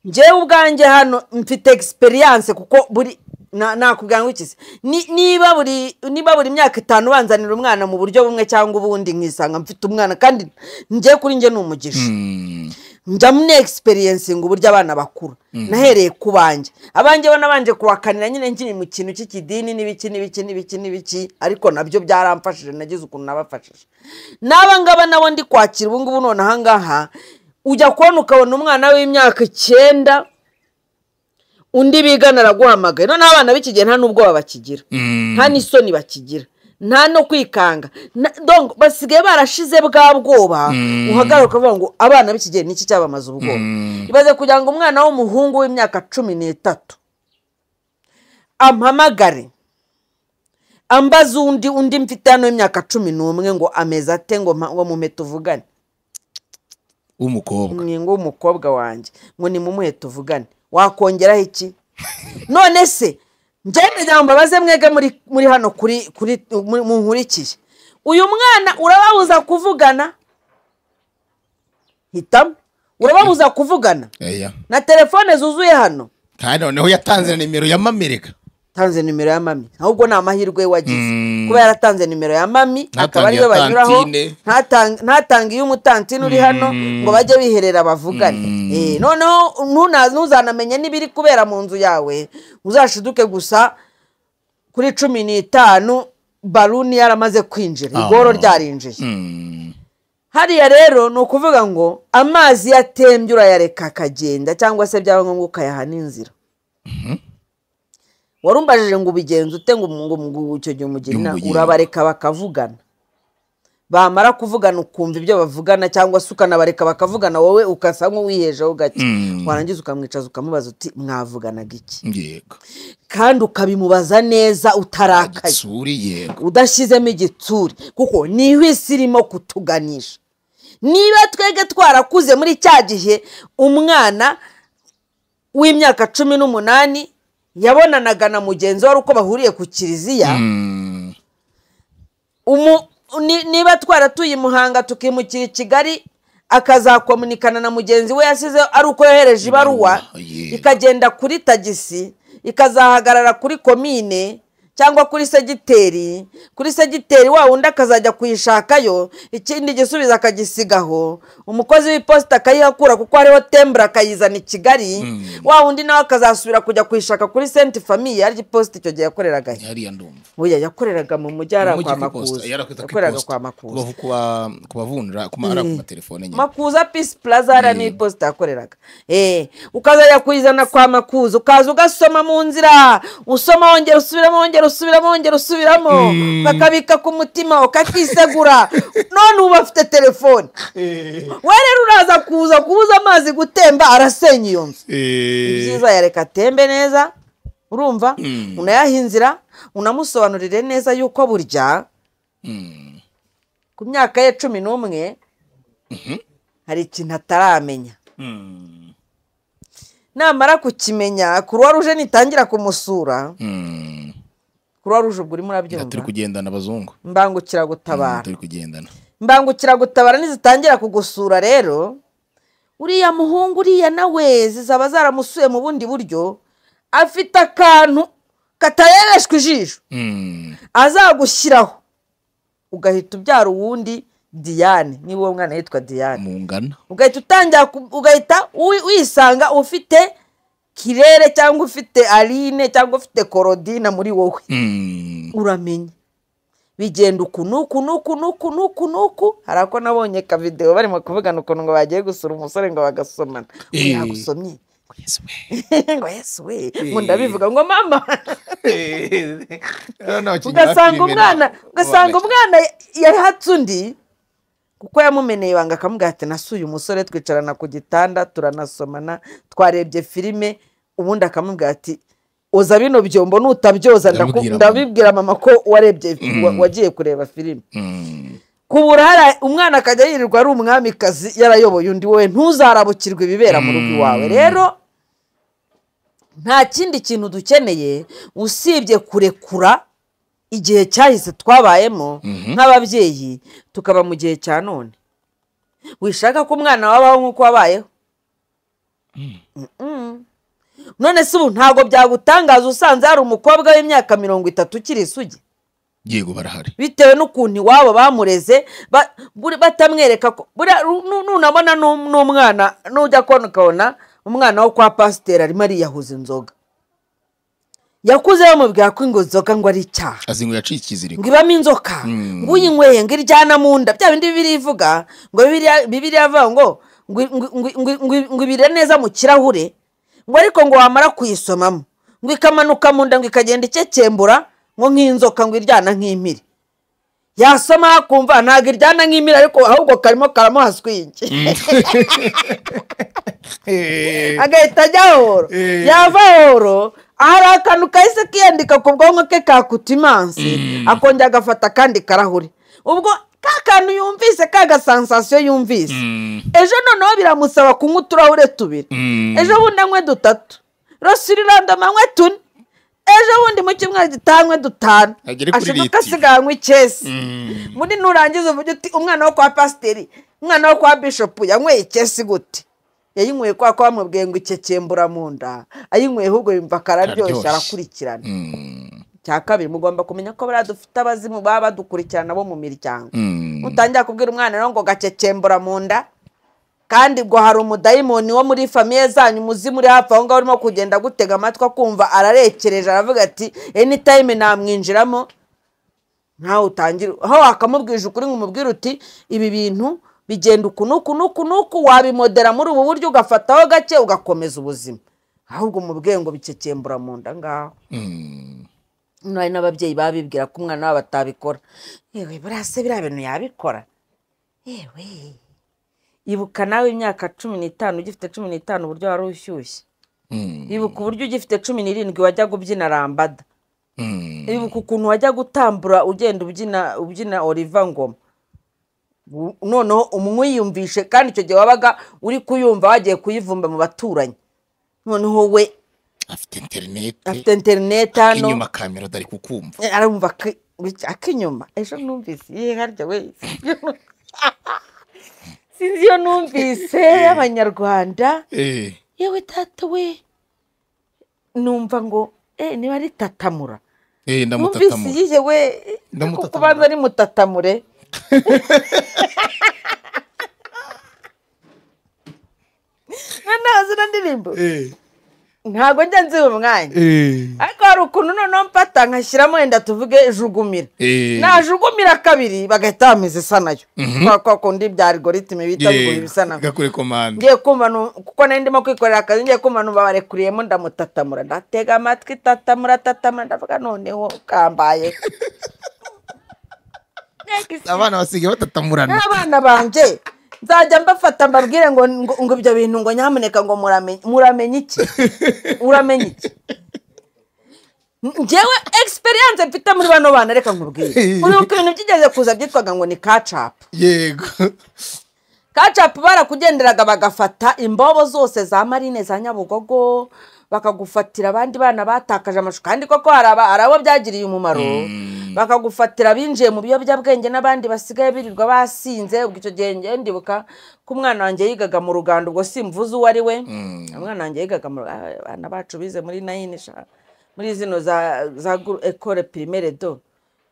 njyewe ubwanjye hano mfite egisperiyanse kuko buri na- nakubwira ngo ikizi Ni- niba buri niba buri myaka itanu banzanira umwana mu buryo bumwe cyangwa ubundi nkisanga mfite umwana kandi njye kuri njye ni umugisha Mm, njya muri egisperiyensinga uburyo abana bakura nahereye ku banjye abanjye bo nabanje kubakanira nyine nkiri mu kintu cy'ikidini n'ibiki n'ibiki n'ibiki n'ibiki ariko nabyo byaramfashije nagize ukuntu nabafashije n'aba ngaba nabo ndi kwakira ubu ngubu none aha ngaha ujya kubona ukabona umwana w'imyaka icyenda undi bigana araguhamagaye noneho abana b'iki gihe nta n'ubwoba bakigira nta n'isoni bakigira nta no kwikanga na- donc basigaye barashize bwa bwoba uhagaruka ukavuga ngo abana b'iki gihe niki cyabamaze ubwoba ibaze kugira ngo umwana w'umuhungu w'imyaka cumi n'itatu ampamagare ambaze undi undi mfite hano w'imyaka cumi n'umwe ngo ameze ate ngo mpa- ngo mume tuvugane w'umukobwa umwingo w'umukobwa wanjye ngo nimumuhe tuvugane wakongeraho iki none se njyane ngo mbabaze mwege muri muri hano kuri kuri mu- munkurikiye uyu mwana urababuza kuvugana hitamo urababuza kuvugana Oya. na telefone zuzuye hano kandi noneho yatanze na nimero ya mamerika tanze nimero ya mami ahubwo ni amahirwe we wagize Mm. kuba yaratanze nimero ya mami akaba ariyo iya banyuraho tantine. ntatang- ntatange iy'umutantine uri hano ngo bajye biherera bavugane Eh, noneho ntuna- ntuzanamenye n'ibiri kubera mu nzu yawe uzashiduke gusa kuri cumi n'itanu baruni yaramaze kwinjira igoro ryarinjiye Mm, hariya rero ni ukuvuga ngo amazi iyo atembye urayareka akagenda cyangwa se byaba ngombwa ukayaha n'inzira warumbajije ngo ubigenze ute ngo ngo ngo icyo gihe umugirina Umugirira. urabareka bakavugana bamara kuvugana ukumva ibyo bavugana cyangwa se ukanabareka bakavugana wowe ukasa nk'uwihejeho gake warangiza ukamwicaza ukamubaza uti mwavuganaga iki yego kandi ukabimubaza neza utarakaye gitsuri yego udashyizemo igitsure kuko niho isi irimo kutuganisha niba twebwe twarakuze muri cya gihe umwana w'imyaka cumi n'umunani yabonanaga na mugenzi we ari uko bahuriye ku kiliziya Mm, ni- niba twaratuye i muhanga tukimukira i kigali akazakomunikana na mugenzi we yasize ari uko yohereje ibaruwa Ibaruwa, yeah. ikagenda kuri tagisi ikazahagarara kuri komine cyangwa kuri segiteri kuri segiteri wa wundi akazajya kuyishakayo ikindi gisubizo akagisigaho umukozi w'iposita akayihakura kuko hariho tembura akayizana i kigali wa wundi nawe akazasubira kujya kuyishaka kuri senti famiye ari iposita icyo gihe yakoreragayo hariya ndumva Oya yakoreraga mu mujyi Mu ari mujyi kwa ku makuza iposita, yarakwita ku yakoreraga iposita. kwa makuza Kubavu- kuba- kubavunjira kuma- ari ku matelefone nyine makuza pisi plaza hariya ni iposita yakoreraga Eh, ukazajya kuyizana kwa makuza ukaza ugasoma mu nzira usoma wongera usubiramo wongera usubiramo wongera usubiramo bakabika ku mutima ukakisegura none ubu bafite telefone we rero uraza kuza kubuza amazi gutemba arasenya iyo nzu ni Eh, byiza yareka atembe neza urumva unayaha inzira unamusobanurire neza yuko burya mm, ku myaka ye cumi n'umwe hari ikintu ataramenya mm, namara kukimenya kuruwa ruje nitangira kumusura mm. kuruwa ruje ubwo urimo turi urabyumva kugendana abazungu mbangukira Mm, gutabara turi kugendana mbangukira gutabara nizitangira kugusura rero uriya muhungu uriya nawe zizaba zaramusuye mu bundi buryo afite akantu katarebeshwa ijisho Mm, azagushyiraho ugahita ubyara uwundi diyane niba uwo mwana yitwa diyane mungana ugahita utangira ku- ugahita wi- wisanga ufite kirere cyangwa ufite aline cyangwa ufite korodina muri wowe Mm, uramenya bigenda uku n'uku n'uku n'uku n'uku n'uku hari ako nabonye kavidewo barimo kuvugana ukuntu ngo bagiye gusura umusore ngo bagasomana ngo Eh. yagusomye ngo yesu we ngo ndabivuga ngo mama ugasanga umwana ugasanga umwana yahatse undi kuko yamumeneye ibanga akamugaha ati nasuye umusore twicarana ku gitanda turanasomana twarebye filime ubundi akamubwira ati oza bino byombo nutabyoza ndaku- Ndabibwira mama." ndabibwira mama ko warebye wa- wagiye kureba filime Mm, kubura hari umwana akajya yirirwa ari umwamikazi yarayoboye undi we ntuzarabukirwe ibibera mu rugo iwawe rero nta kindi kintu dukeneye usibye kurekura igihe cyahise twabayemo nk'ababyeyi tukaba mu gihe cya none wishaka ko umwana wabaho nk'uko wabayeho Mm-mm. none se ubu ntabwo byagutangaza usanze hari umukobwa w'imyaka mirongo itatu ukiri isugi yego barahari bitewe n'ukuntu iwabo bamureze ba- buri- batamwereka ko buriya ru- nu- nunabona n'u- n'umwana nujya kubona ukabona umwana wo kwa pasiteri arimo ariyahuza inzoga yakuze bamubwira ko ingo inzoga ngo ari icyaha azi ngo yaciye ikiziriko ngo ibamo inzoka Mm. ngo uyinyweye ngo iryana mu nda bya bindi bibiri ivuga ngo Bibiliya- bibiri yavuga ngo ngo ngo- ngo- ngo- ngo- ngo ibire neza mu kirahure ngo ariko ngo wamara kuyisomamo ngo ikamanuka mu nda ngo ikagenda ikekembura ngo nk'inzoka ngo iryana nk'impiri yasoma akumva ntabwo iryana nk'impiri ariko ahubwo karimo karamuhaswa iki agahita ajya horo yava horo hari akantu kahise kiyandika ku bwonko ke kakuta imansi akongera agafata akandi karahuri ubwo ka kantu yumvise ka gasansasiyo yumvise ejo noneho biramusaba kunywa uturahure tubiri ejo bundi anywe dutatu rosirirandoma anywe tune ejo bundi mu cyumweru gitaha anywe dutanu Agere kuri ashaka litiro. asigaranywe icyesi muri nurangiza uvuge uti umwana wo kwa pasiteri umwana wo kwa bishopu yanyweye icyesi gute yayinyweye kwa ko bamubwiye ngo ikekembura mu nda ayinyweye ahubwo yumva akararyoshye Araryoshye. arakurikirana Mm, cya kabiri mugomba kumenya ko buriya dufite abazimu baba badukurikirana bo mu miryango mm. mutangira kubwira umwana rero ngo gakekembura mu nda kandi ngo hari umudayimoni wo muri famiye zanyu umuzimu uri hafi aho ngaho urimo kugenda gutega amatwi akumva ararekereje aravuga ati enitayime namwinjiramo ntawe utangira aho wakamubwije ukuri ngo umubwire uti ibi bintu bigenda uku n'uku n'uku n'uku wabimodera muri ubu buryo ugafataho gake ugakomeza ubuzima ahubwo umubwiye ngo bikekembura mu nda ngaho hano hari n'ababyeyi babibwira ko umwana wabo atabikora yewe buriya se biriya bintu yabikora yewe ibuka nawe imyaka cumi n'itanu ugifite cumi n'itanu uburyo wari ushyushye Mm. ibuka uburyo ugifite cumi n'irindwi wajyaga ubyina rambada Mm. ibuka ukuntu wajyaga utambura ugenda ubyina ubyina oliva ngoma U- noneho umwiyumvishe kandi icyo gihe wabaga uri kuyumva wagiye kuyivumba mu baturanyi noneho we afite interineti afite interineti hano inyuma kamera utari kukumva arumva ko Bit- ak'inyuma ejo numvise ye harya we sinzi iyo numvise y'abanyarwanda Eh, yewe data we numva ngo eh niba ari tatamura eh, numvise ndamutatamura iyihe we Ndamutatamura. kubanza ari mutatamure ntazi na ndirimbo Eh, ntabwo njya nzi uyu mwanya eh, ariko hari ukuntu noneho mfata nkashyiramo wenda tuvuge jugumira Eh. najugumira kabiri bagahita bameze isa nayo kwa kwa kundi bya algoritime bita yeah, bigura ibisa nayo gakure komande ngiye kumva nu- kuko nari ndimo kwikorera akazi ngiye kumva numva barekuriyemo ndamutatamura ndatega amatwi tatamura tatamura ndavuga noneho kambaye abana basigaye batatamuranira n'abana banjye nzajya mbafata mbabwire ngo ngo- ngo ibyo bintu ngo nyamuneka ngo muramenye muramenye iki uramenye iki ngewe egisperiyanse mfite muri bano bana reka nkubwire uribuka ibintu byigeze kuza byitwaga ngo ni kacapu yego kacapu barakugenderaga bagafata imbobo zose za marine za nyabugogo bakagufatira abandi bana batakaje amashuka kandi koko hari aba- hari abo byagiriye umumaro bakagufatira abinjiye mu biyobyabwenge n'abandi basigaye birirwa basinze ubwo icyo gihe njyewe ndibuka ko umwana wanjye yigaga mu ruganda ubwo simvuze uwo ari we umwana wanjye yigaga mu Rugando, abana bacu bize muri nayini sha- muri zino za za guru- ekore pirimere do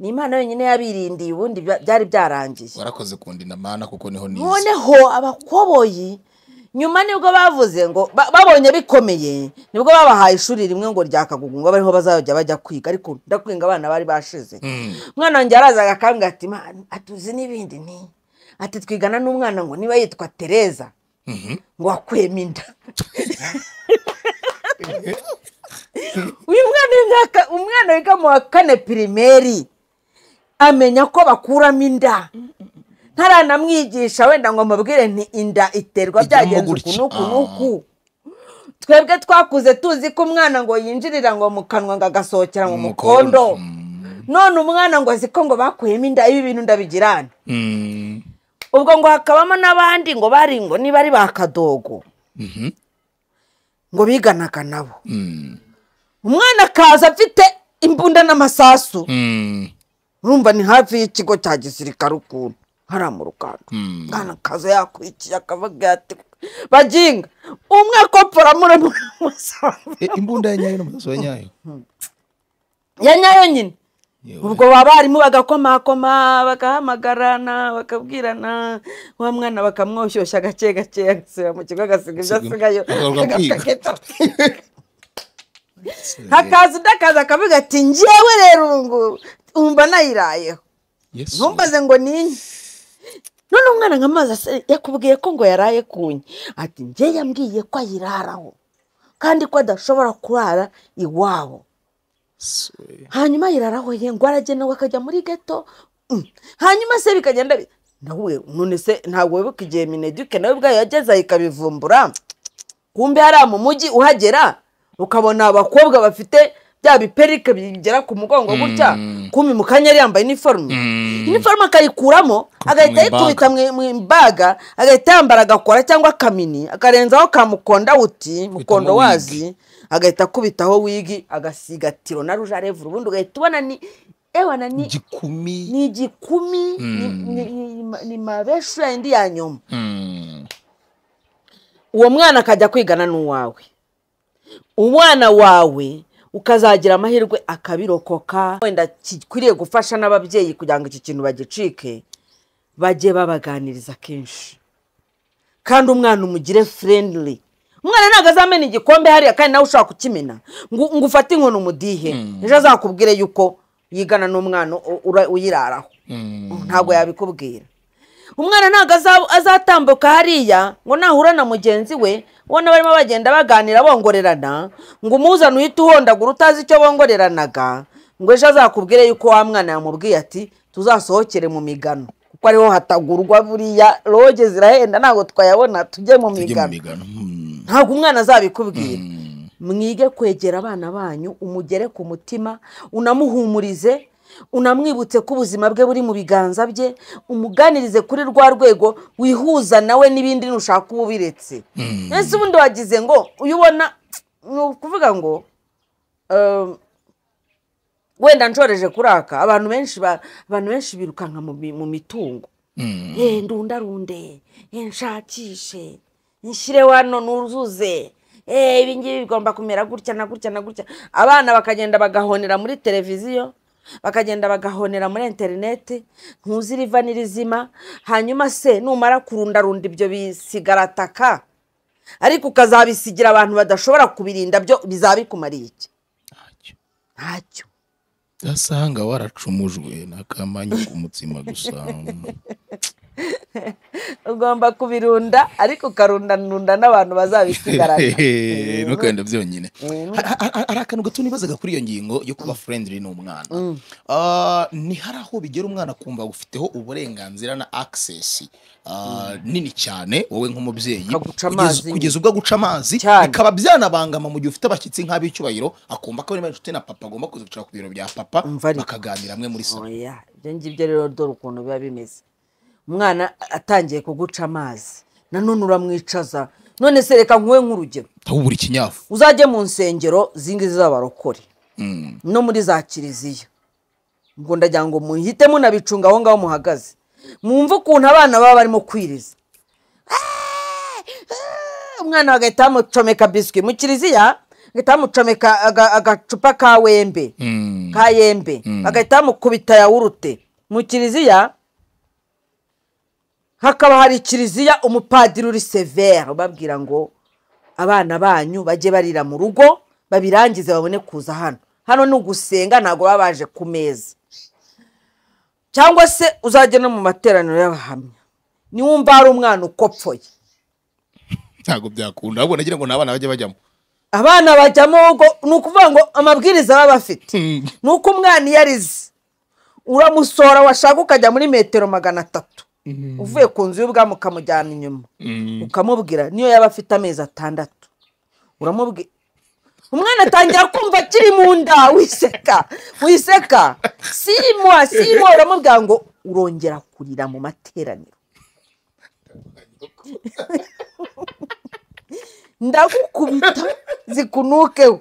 ni imana yonyine yabirindiye ubundi bya- byari byarangiye warakoze kundinda mana kuko niho nize noneho abakoboyi nyuma nibwo bavuze ngo ba- babonye bikomeye nibwo babahaye ishuri rimwe ngo rya kagugu ngo bariho bazajya bajya kwiga ariko ndakwinga abana bari bashize umwana wanjye yarazaga akambwira ati "Ma, atuzi n'ibindi ni ati twigana n'umwana ngo niba yitwa tereza ngo wakwema inda uyu mwana w'imyaka umwana wiga mu wa kane pirimeri amenya ko bakuramo inda ntaranamwigisha wenda ngo mubwire nti inda iterwa Ijyamo byagenze uku gutya. n'uku n'uku twebwe twakuze tuzi ko umwana ngo yinjirira ngo mu kanwa ngo agasohokera mu mukondo none umwana ngo azi ko ngo bakuyemo inda ibi bintu ndabigirana Mm, ubwo ngo hakabamo n'abandi ngo bari ngo niba ari ba kadogo ngo biganaga nabo umwana akaza afite imbunda n'amasasu mm, urumva ni hafi y'ikigo cya gisirikare ukuntu hariya mu ruganda umwana akaza yakwikiye akavuga ati baginga umwe akopfora muri musambi eh, imbunda ya nyayo n'umusazi wa nyayo ya nyayo nyine Yewe. ubwo abarimu bagakomakoma bagahamagarana bakabwirana wa mwana bakamwoshyushya gake gake agasubira mu kigo agasiga ibyo asigayo Agaruka kwiga. hakaza undi akaza akavuga ati njyewe rero ngo wumva nayirayeho yesu ntumbaze ngo ninye none umwana nk'amazi ase- yakubwiye ko ngo yaraye kunye ati njye yambwiye ko ayiraraho kandi ko adashobora kurara iwabo hanyuma ayiraraho ye ngo aragenewe akajya muri geto Mm. hanyuma se bikagenda bi- nawe none se ntabwo wibuka igihe mineduke nawe ubwayo yageze aha ikabivumbura kumbe hariya mu mujyi uhagera ukabona abakobwa bafite bya biperike bigera ku mugongo gutya kumbi mu kanya yari yambaye iniforume iniforume akayikuramo mu agahita ibaga. ayikubita mu- mu imbaga agahita yambara agakora cyangwa akamini akarenzaho ka mukonda wuti mukondo wazi agahita akubitaho wigi agasigatiro na ruje arevura ubundi ugahita ubona ni ewana ni gikumi ni igikumi ni- ni- ni- ni mabeshu yayindi ya nyuma Mm, uwo mwana akajya kwigana n'uwawe umwana wawe ukazagira amahirwe akabirokoka wenda gikwiriye gufasha n'ababyeyi kugira ngo iki kintu bagicike bajye babaganiriza kenshi kandi umwana umugire furendiri umwana ntabwo azamena igikombe hariya kandi nawe ushaka kukimena ngo ngo ufate inkoni umudihe ejo azakubwire yuko yigana n'umwana u- ura- uyiraraho ntabwo yabikubwira umwana ntabwo aza- azatambuka hariya ngo nahura na mugenzi we ubona barimo bagenda baganira bongorerana ngo umuzane uhite uhondagura utazi icyo bongoreranaga ngo ejo azakubwire yuko wa mwana yamubwiye ati tuzasohokere mu migano kuko ariho hatagurwa buriya roge zirahenda ntabwo twayabona tujye mu tujye mu migano migano Mm, ntabwo umwana azabikubwira mwige kwegera abana banyu umugere ku mutima unamuhumurize unamwibutse ko ubuzima bwe buri mu biganza bye umuganirize kuri rwa rwego wihuza nawe n'ibindi nushaka uba ubiretse ese ubundi wagize ngo uyu ubona ni ukuvuga ngo ehm, wenda nshoreje kuraka abantu benshi ba- abantu benshi birukanka mu mi- mu mitungo Eh, ndundarunde eh, nshakishe nshyire wano nuzuze Eh, ibi ngibi bigomba kumera gutya na gutya na gutya abana bakagenda bagahonera muri televiziyo bakagenda bagahonera muri interineti ntuzi riva n'irizima hanyuma se numara kurundarunda ibyo bisigarataka ariko ukazabisigira abantu badashobora kubirinda byo bizabikumariye iki ntacyo udasanga waracumujwe n'akamanya k'umutsima gusa ugomba kubirunda ariko ukarundanunda n'abantu bazabisigarana Hehe, ntukagenda byonyine Har- har- har- hari akantu gato nibazaga kuri iyo ngingo yo kuba friendly n'umwana Ah, ni hari aho bigera umwana kumva ufiteho uburenganzira na access ah, nini cyane wowe nk'umubyeyi Akaguca kugeza- amazi. kugeza ubwo aguca amazi Cyane. bikaba byanabangama mu gihe ufite abashyitsi nk'ab'icyubahiro akumva ko niba inshuti na papa agomba kuza kwicara ku biro bya papa Umva ariko. bakaganira amwe muri salo oya ibyo ngibyo rero dore ukuntu biba bimeze umwana atangiye kuguca amazi nanone uramwicaza none se reka nkuwe nk'urugero aho buri kinyafu uzajye mu nsengero zingizi z'abarokore no muri za kiliziya ubwo ndagira ngo muhite munabicunga aho ngaho muhagaze mwumve ukuntu abana baba barimo kwiriza umwana bagahita bamucomeka biswi mu kiliziya bagahita bamucomeka aga- agacupa ka wembe ka yembe bagahita bamukubita yawurute mu kiliziya hakaba hari kiliziya umupadiri uri severe ubabwira ngo abana banyu bajye barira mu rugo babirangize babone kuza hano hano ni ugusenga ntabwo baba baje ku meza cyangwa se uzajya no mu materaniro y'abahamya niwumva hari umwana ukopfoye ntabwo byakunda ahubwo nagira ngo n'abana bajye bajyamo abana bajyamo ubwo ni ukuvuga ngo amabwiriza baba bafite ni uko umwana iyo arize uramusohora washaka ukajya muri metero magana atatu uvuye ku nzu y'ubwami ukamujyana inyuma ukamubwira niyo yaba afite amezi atandatu uramubwira umwana atangira kumva akiri mu nda wiseka wiseka simo simo uramubwira ngo urongera kurira mu materaniro ndagukubita zikunukeho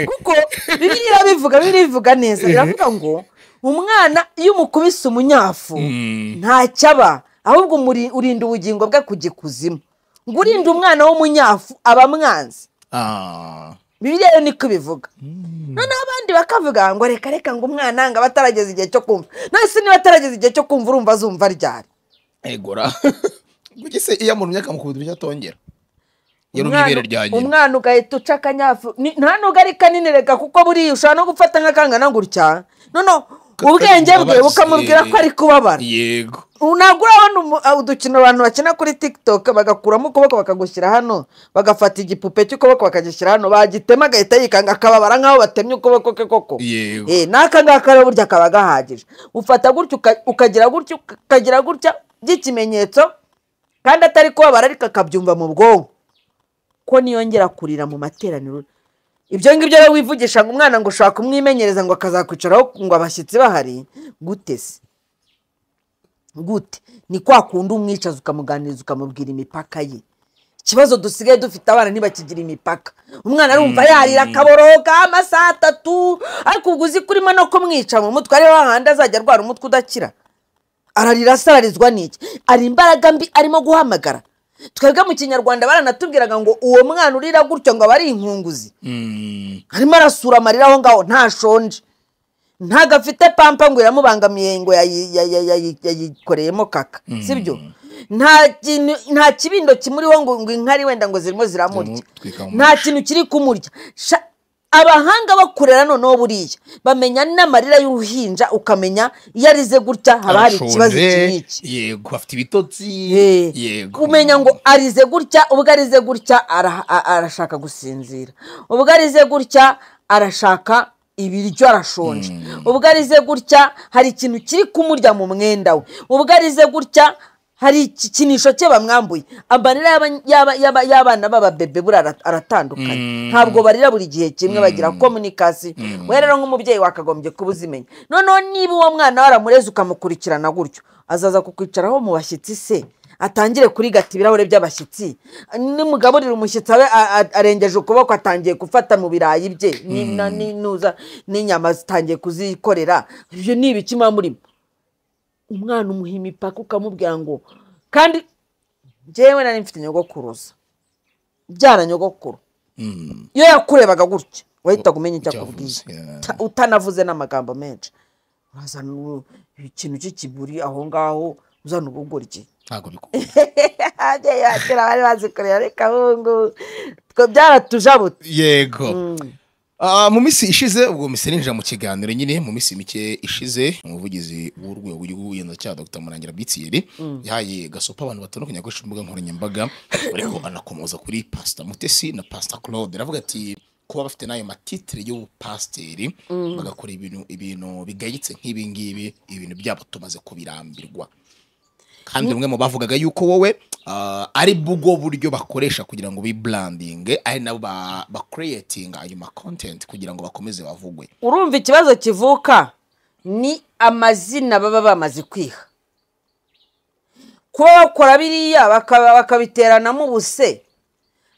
kuko bibiliya irabivuga bibiliya ivuga neza biravuga ngo umwana iyo umukubise umunyafu ntacyo aba ahubwo umuri- urinda ubugingo bwe kujya ikuzimu ngo urinde umwana w'umunyafu aba amwanzi Ah. bibiliya yo niko ibivuga noneho abandi bakavuga ngo reka reka ngo umwana ngo aba atarageza igihe cyo kumva none se niba atarageza igihe cyo kumva urumva azumva ryari egora kuki se iyo umuntu myaka mukubita icyo atongera iyo ari Umwana- ibere rya nyina umwana ugahita uca akanyafu Ni- nta nubwo ari kanini reka kuko buriya ushobora no gufata nk'akangana gutya noneho Ka- ubwenge bwe kababaza, bukamubwira ko ari kubabara yego Ubu ntabwo urabona umu- ah, udukino abantu bakina kuri tiktok bagakuramo ukuboko bakagushyira hano bagafata igipupe cy'ukuboko bakagishyira hano bagitema agahita yikanga akababara nk'aho batemye ukuboko ke koko Yego. Eh, n'aka ngaka rero burya kaba gahagije ufata gutya uka- ukagira gutya ukagira gutya by'ikimenyetso kandi atari kubabara ariko akabyumva mu bwonko ko niyongera kurira mu materaniro ibyo ngibyo rero wivugisha ngo umwana ngo ushobora kumwimenyereza ngo akazakwicaraho ngo abashyitsi bahari gute se gute ni kwa kundi umwicaza ukamuganiriza ukamubwira imipaka ye ikibazo dusigaye dufite abana ntibakigira imipaka umwana arumva yarira akaboroga amasaha atatu ariko ubwo uzi kurimo no kumwica mu mutwe ariho hahandi azajya arwara umutwe udakira ararira asararizwa n'iki ari imbaraga mbi arimo guhamagara twebwe mu kinyarwanda baranatubwiraga ngo uwo mwana urira gutyo ngo aba ari inkunguzi Mm. arimo arasura amarira aho ngaho ntashonje ntago afite pampa ngo iramubangamiye ngo yayi- ya- ya- ya- yayikoreyemo kaka sibyo nta kintu nta kibindo kimuriho ngo ngo inkari wenda ngo zirimo ziramurya Ziramutwika mu nta kintu kiri kumurya Sha- abahanga bakorera noneho buriya bamenya n'amarira y'uruhinja ukamenya iyo arize gutya haba hari ikibazo Arashonje, iki n'iki yego afite ibitotsi Eh, yego kumenya ngo arize gutya ubwo arize gutya ara- a- arashaka gusinzira ubwo arize gutya arashaka ibiryo arashonje ubwo arize gutya hari ikintu kiri kumurya mu mwenda we ubwo arize gutya hari igikinisho cye bamwambuye amarira y'aba- y'aba- y'aba- y'abana b'ababebe buriya ara- aratandukanye ntabwo barira buri gihe kimwe bagira komunikasi we rero nk'umubyeyi wakagombye kuba uzimenya noneho niba uwo mwana waramureze ukamukurikirana gutyo azaza kukwicaraho mu bashyitsi se atangire kurigata ibirahuri by'abashyitsi nimugaburira umushyitsi abe a- a- arengeje ukuboko atangiye gufata mu birayi bye ni- na- n'inuza n'inyama zitangiye kuzikorera ibyo ni ibiki muba murimo umwana umuha imipaka ukamubwira ngo kandi njyewe nari mfite nyogokuruza byara nyogokuru iyo yakurebaga gutya wahitaga umenya icyo akubwiye Icyo avuze, yeah. Ta- utanavuze n'amagambo menshi urazana ubu- ikintu cy'ikiburi aho ngaho uzana ubugoryi ntabwo bikunda ababyeyi ba kera bari bazikorera reka ahungu twe byaratujabutse yego Ah, mu minsi ishize ubwo mise ninjira mu kiganiro nyine mu minsi mike ishize umuvugizi w'urwego rw'ubugenzacyaha dr murangira bitiyeri yahaye gasopa abantu batandukanye akoresha imbuga nkoranyambaga ariko anakomoza kuri pasita mutesi na pasita claude aravuga ati kuba bafite n'ayo matitire y'ubupasiteri bagakora ibintu ibintu bigayitse nk'ibi ngibi ibintu byabo tumaze kubirambirwa kandi rumwe mu bavugaga yuko wowe ah, ari bwo buryo bakoresha kugira ngo biburandinge ari nabo ba- bakureyetinga ayo makontenti kugira ngo bakomeze bavugwe urumva ikibazo kivuka ni amazina baba bamaze kwiha kuba bakora biriya bakaba- bakabiteranamo ubuse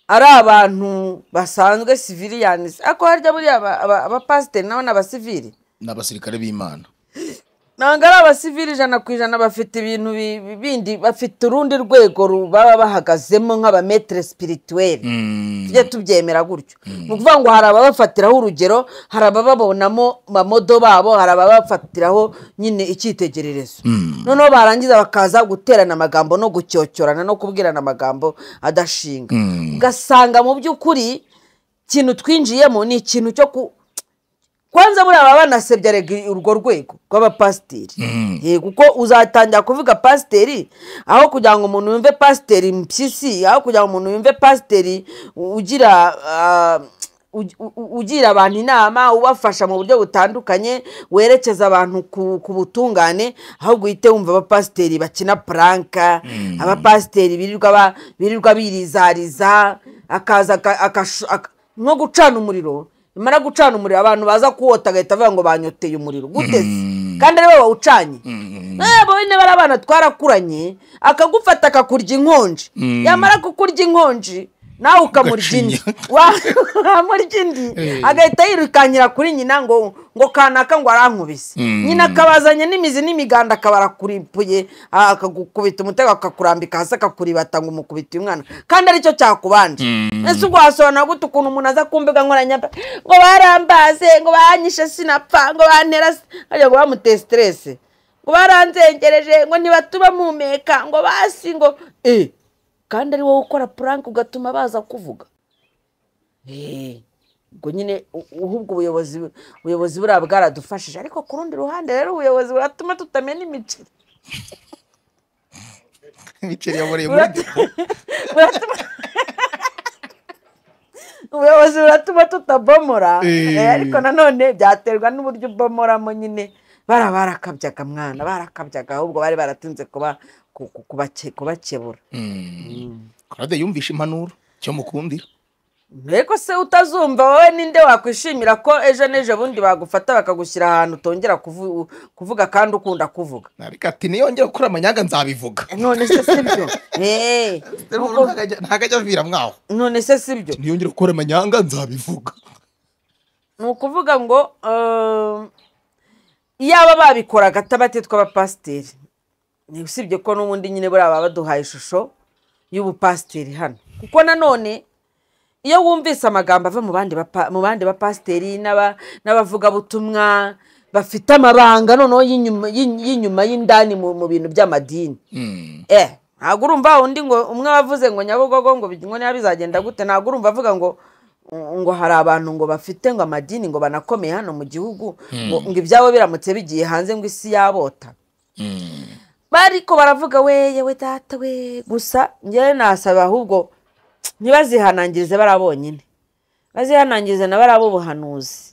ari abantu basanzwe siviriyani ariko harya buriya aba- aba- abapasiteri nabo ni abasiviri n'abasirikare b'imana ntabwo ari abasivili ijana ku ijana bafite ibintu bi- bi- bindi bafite urundi rwego ru- baba bahagazemo nk'abametere sipirituweri tujye tubyemera gutyo ni ukuvuga ngo hari ababafatiraho urugero hari abababonamo mamodo babo hari ababafatiraho nyine icyitegererezo noneho barangiza bakaza guterana amagambo no gucyocyorana no kubwirana amagambo adashinga ugasanga mu by'ukuri ikintu twinjiyemo ni ikintu cyo ku kwanza buriya baba banasebye erega urwo rwego rw'abapasiteri yego kuko uzatangira kuvuga pasiteri aho kugira ngo umuntu yumve pasiteri mpyisi aho kugira ngo umuntu yumve pasiteri ugira ah, ugi- u- u- ugira abantu inama ubafasha mu buryo butandukanye werekeza abantu ku, ku butungane ahubwo uhite wumva abapasiteri bakina puranka abapasiteri birirwa ba- birirwa birizariza akaza aka- akashu- aka- nko gucana umuriro bimara gucana umuriro abantu baza kuwota agahita avuga ngo banyoteye umuriro guteze kandi ari wowe wawucanye ntabwo bene bari abana twarakuranye akagufata akakurya inkonji yamara kukurya inkonji nawe ukamurya indi Wa- wamurya indi agahita yirukankira kuri nyina ngo ngo kanaka ngo arankubise nyina akabazanye n'imizi n'imiganda akabarakuripuye akagukubita umutego akakurambika hasi akakuribata ngo umukubite uyu mwana kandi aricyo cyakubanje ese ubwo wasobanura gute ukuntu umuntu aza ku mbuga nkoranyambaga ngo barambaze ngo banyishe sinapfa ngo bantera si- harya ngo bamuteye siteresi ngo baranzengereje ngo ntibatuba mumpeka ngo basi ngo eh kandi ari wowe ukora puranke ugatuma baza kuvuga Eh, ubwo nyine u- ahubwo ubuyobozi ubuyobozi buriya bwaradufashije ariko ku rundi ruhande rero ubuyobozi buratuma tutamenya imiceri imiceri yaboreye muri Buratuma- buratuma ubuyobozi buratuma tutabomora Eh. eh, ariko nanone byaterwa n'uburyo ubomoramo nyine bara barakabyaga mwana barakabyaga ahubwo bari baratunze kuba ku- ku- kubake- kubakebura karade yumvishe impanuro cyo mukundira mbego se utazumva wowe ninde wakwishimira ko ejo n'ejo bundi bagufata bakagushyira ahantu utongera kuvu- kuvuga kandi ukunda kuvuga nabika ati niyongera gukora amanyanga nzabivuga none se si byo Eh, kuko- ntabwo ajya avira mwaho none se si byo niyongera gukora amanyanga nzabivuga ni ukuvuga ngo ehm, iyaba babikoraga atabati tw'abapasiteri ni usibye ko n'ubundi nyine buriya baba baduhaye ishusho y'ubupasiteri hano kuko nanone iyo wumvise amagambo ava mu bandi bapa- mu bandi bapasiteri n'aba- n'abavugabutumwa bafite amabanga noneho y'inyuma y'in- y'inyuma y'indani mu mu bintu by'amadini eh ntabwo urumva undi ngo umwe wavuze ngo nyabugogo ngo ngo niba bizagenda gute ntabwo urumva avuga ngo ngo hari abantu ngo bafite ngo amadini ngo banakomeye hano mu gihugu ngo ngo ibyabo biramutse bigiye hanze ngo isi yabota bariko baravuga we yewe data we gusa njyewe nasaba ahubwo ntibazihanangirize bariya bonyine bazihanangirize na bariya b'ubuhanuzi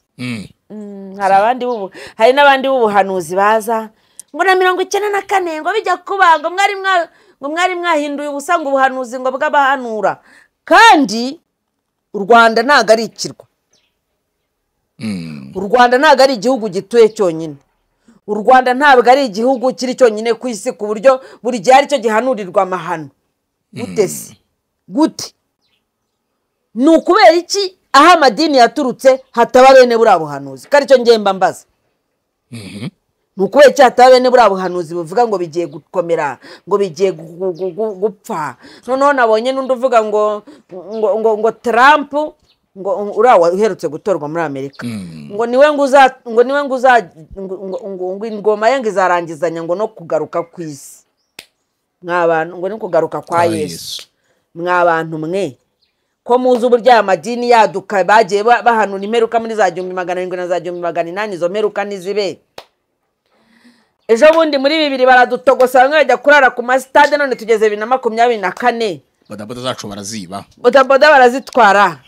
Mm, hari abandi b'ubu hari n'abandi b'ubuhanuzi baza ngo na mirongo icyenda na kane ngo bijya kuba ngo mwari mwa- ngo mwari mwahinduye ubusa ngo ubuhanuzi ngo bw'abahanura kandi u rwanda ntabwo ari ikirwa u rwanda ntabwo ari igihugu gituye cyonyine u rwanda ntabwo ari igihugu kiri cyonyine ku isi ku buryo buri gihe aricyo gihanurirwa amahano gute se gute ni ukubera iki aho amadini yaturutse hataba bene buriya buhanuzi ko aricyo ngemba mbaza ni ukubera iki hataba bene buriya buhanuzi buvuga ngo bigiye gukomera ngo bigiye gu- gu- gu- gu- gupfa noneho nabonye n'undi uvuga ngo ngo ngo ngo Trump ngo uriya uherutse gutorwa muri amerika ngo niwe ngo uza ngo niwe ngo uza ngo ngo- ngo ingoma ye ngo izarangizanya ngo no kugaruka ku isi mwabantu ngo no kugaruka kwa yesu mwabantu mwe ko muzi uburyo aya madini yaduka bagiye ba- bahanura imperuka muri za gihumbi magana arindwi na za gihumbi magana inani izo mperuka ntizibe ejo bundi muri bibiri baradutogosa bamwe bajya kurara ku masitade none tugeze bibiri na makumyabiri na kane bodaboda zacu baraziba bodaboda barazitwara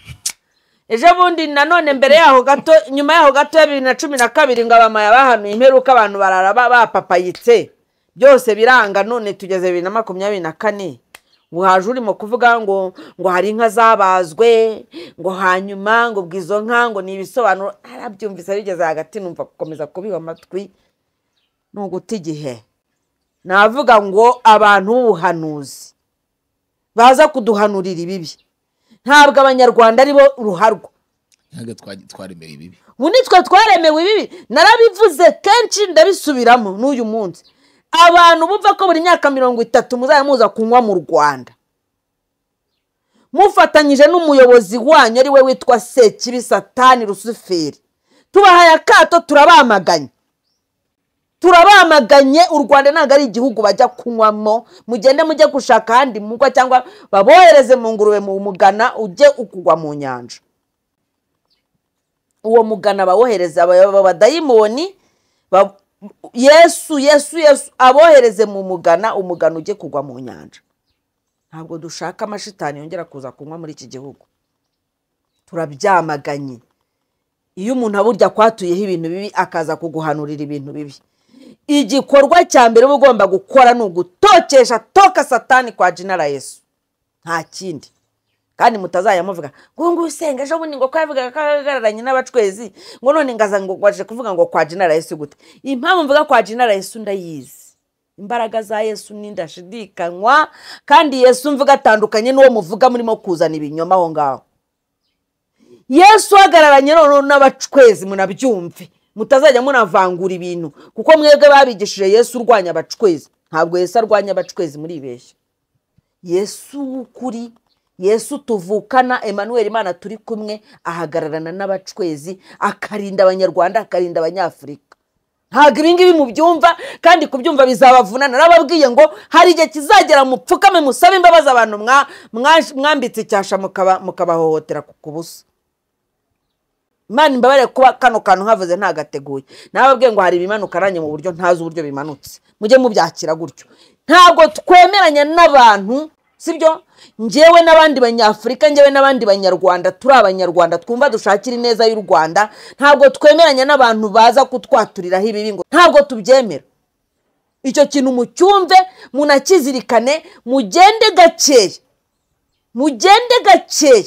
ejo bundi nanone mbere yaho gato nyuma yaho gato ya bibiri na cumi na kabiri ngo abamaya bahanuye imperuka abantu barara ba- bapapayitse byose biranga none tugeze bibiri na makumyabiri na kane ubu haje urimo kuvuga ngo ngo hari inka zabazwe ngo hanyuma ngo bwizo nka ngo ni ibisobanuro arabyumvise bigeze hagati numva gukomeza kubiha amatwi ni uguta igihe navuga ngo abantu b'ubuhanuzi baza kuduhanurira ibibi ntabwo abanyarwanda aribo ruharwa ntabwo twa- twaremewe ibibi ubu nitwe twaremewe ibibi narabivuze kenshi ndabisubiramo n'uyu munsi abantu bumva ko buri myaka mirongo itatu muzajya muza kunywa mu rwanda mufatanyije n'umuyobozi wanyu ari we witwa sekibi satani rusuferi tubahaye akato turabamaganye turabamaganye u rwanda ntabwo ari igihugu bajya kunywamo mugende mujye gushaka ahandi mugwa cyangwa babohereze mu ngurube mu mugana ujye ukugwa mu nyanja uwo mugana abawohereza abadayimoni ba- yesu yesu yesu abohereze mu mugana umugana ujye kugwa mu nyanja ntabwo dushaka amashitani yongera kuza kunywa muri iki gihugu turabyamaganye iyo umuntu aburya kwatuyeho ibintu bibi akaza kuguhanurira ibintu bibi igikorwa cya mbere uba ugomba gukora ni ugutokesha toka satani kwa jinara yesu nta kindi kandi mutazajya muvuga ngo ngo usenga ejo bundi ngo ko yavugaga ko ahagararanye n'abacwezi ngo none ngaza ngo waje kuvuga ngo kwa jinara yesu gute impamvu mvuga kwa jinara yesu ndayizi imbaraga za yesu ni ndashidikanywa kandi yesu mvuga atandukanye n'uwo muvuga murimo kuzana ibinyoma aho ngaho yesu uhagararanye noneho n'abacwezi munabyumve mutazajya munavangura ibintu kuko mwebwe babigishije yesu urwanya abacwezi ntabwo yesu arwanya abacwezi muribeshya yesu w'ukuri yesu tuvukana emanuweli imana turi kumwe ahagararana n'abacwezi akarinda abanyarwanda akarinda abanyafurika ntabwo ibi ngibi mubyumva kandi kubyumva bizabavuna narababwiye ngo hari igihe kizagera mupfukame musabe imbabazi abantu mwa- mwa- mwambitse icyasha mukaba- mukabahohotera ku- ku busa imana imbabarire kuba kano kantu nkavuze ntagateguye nababwiye ngo hari ibimanuka nanjye mu buryo ntazi uburyo bimanutse mujye mubyakira gutyo ntabwo twemeranya n'abantu sibyo ngewe n'abandi banyafurika ngewe n'abandi banyarwanda turi abanyarwanda twumva dushakira ineza y'u rwanda ntabwo twemeranya n'abantu baza kutwaturiraho ibibi ngo ntabwo tubyemera icyo kintu mucyumve munakizirikane mugende gakeya mugende gakeya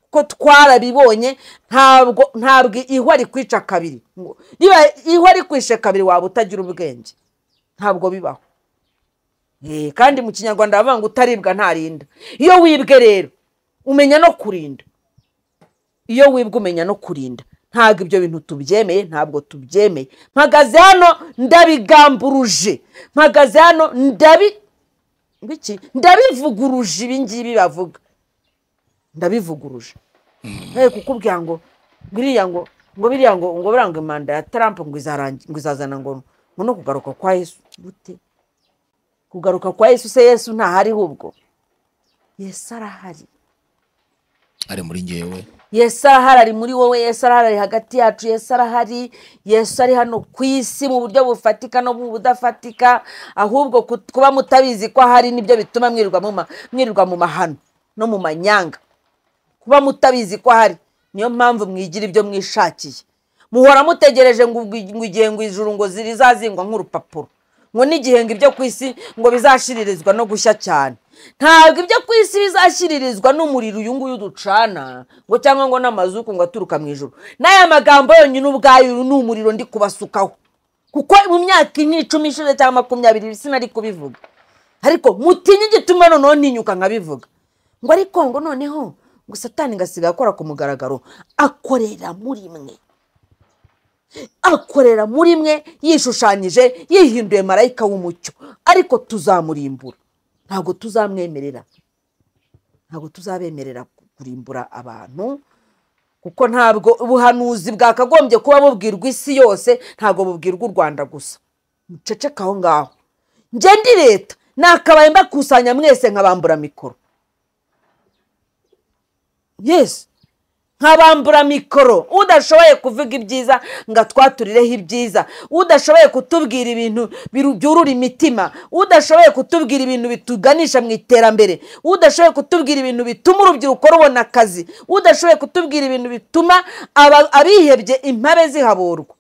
ko twarabibonye ntabwo ntabwo ihwa rikwica kabiri Ngo- niba ihwa rikwishe kabiri waba utagira ubwenge ntabwo bibaho Eh, kandi mu kinyarwanda bavuga ngo utaribwa ntarinda iyo wibwe rero umenya no kurinda iyo wibwe umenya no kurinda ntabwo ibyo bintu tubyemeye ntabwo tubyemeye mpagaze hano ndabigamburuje mpagaze hano ndabi biki ndabivuguruje ibi ngibi bavuga ndabivuguruje nari kukubwira ngo biriya ngo ngo biriya ngo ngo biriya ngo manda ya Trump ngo izarangi- ngo izazana ngo ngo no kugaruka kwa Yesu gute kugaruka kwa Yesu se Yesu ntahari hubwo Yesu arahari ari muri ngewe Yesu arahari ari muri wowe Yesu arahari ari hagati yacu Yesu arahari Yesu ari hano ku isi mu buryo bufatika no mu budafatika ahubwo kut- kuba mutabizi ko ahari nibyo bituma mwirirwa mu ma- mwirirwa mu mahano no mu manyanga kuba mutabizi ko ahari niyo mpamvu mwigira ibyo mwishakiye muhora mutegereje ngo ubwi- ngo igihe ngo ijuru ngo zirizazingwa nk'urupapuro ngo n'igihe ngo ibyo ku isi ngo bizashiririzwa no gushya cyane ntabwo ibyo ku isi bizashiririzwa n'umuriro uyu nguyu ducana ngo cyangwa ngo n'amazuku ngo aturuka mu ijuru n'aya magambo yonyine ubwayo ni umuriro ndi kubasukaho kuko mu myaka ine icumi ishize cyangwa makumyabiri ibi sinari kubivuga ariko mutinye igituma noneho ntinyuka nkabivuga ngo ariko ngo noneho ngo satani ngasiga akora ku mugaragaro akorera muri mwe akorera muri mwe yishushanyije yihinduye marayika w'umucyo ariko tuzamurimbura ntabwo tuzamwemerera ntabwo tuzabemerera kurimbura abantu kuko ntabwo ubuhanuzi bwakagombye kuba bubwirwa isi yose ntabwo bubwirwa u rwanda gusa muceceka aho ngaho njye ndi leta nakabaye mbakusanya mwese nkabambura mikoro yesi nkabambura mikoro udashoboye kuvuga ibyiza ngo atwaturireho ibyiza udashoboye kutubwira ibintu biru- byurura imitima udashoboye kutubwira ibintu bituganisha mu iterambere udashoboye kutubwira ibintu bituma urubyiruko rubona akazi udashoboye kutubwira ibintu bituma aba- abihebye impabe zihaburwa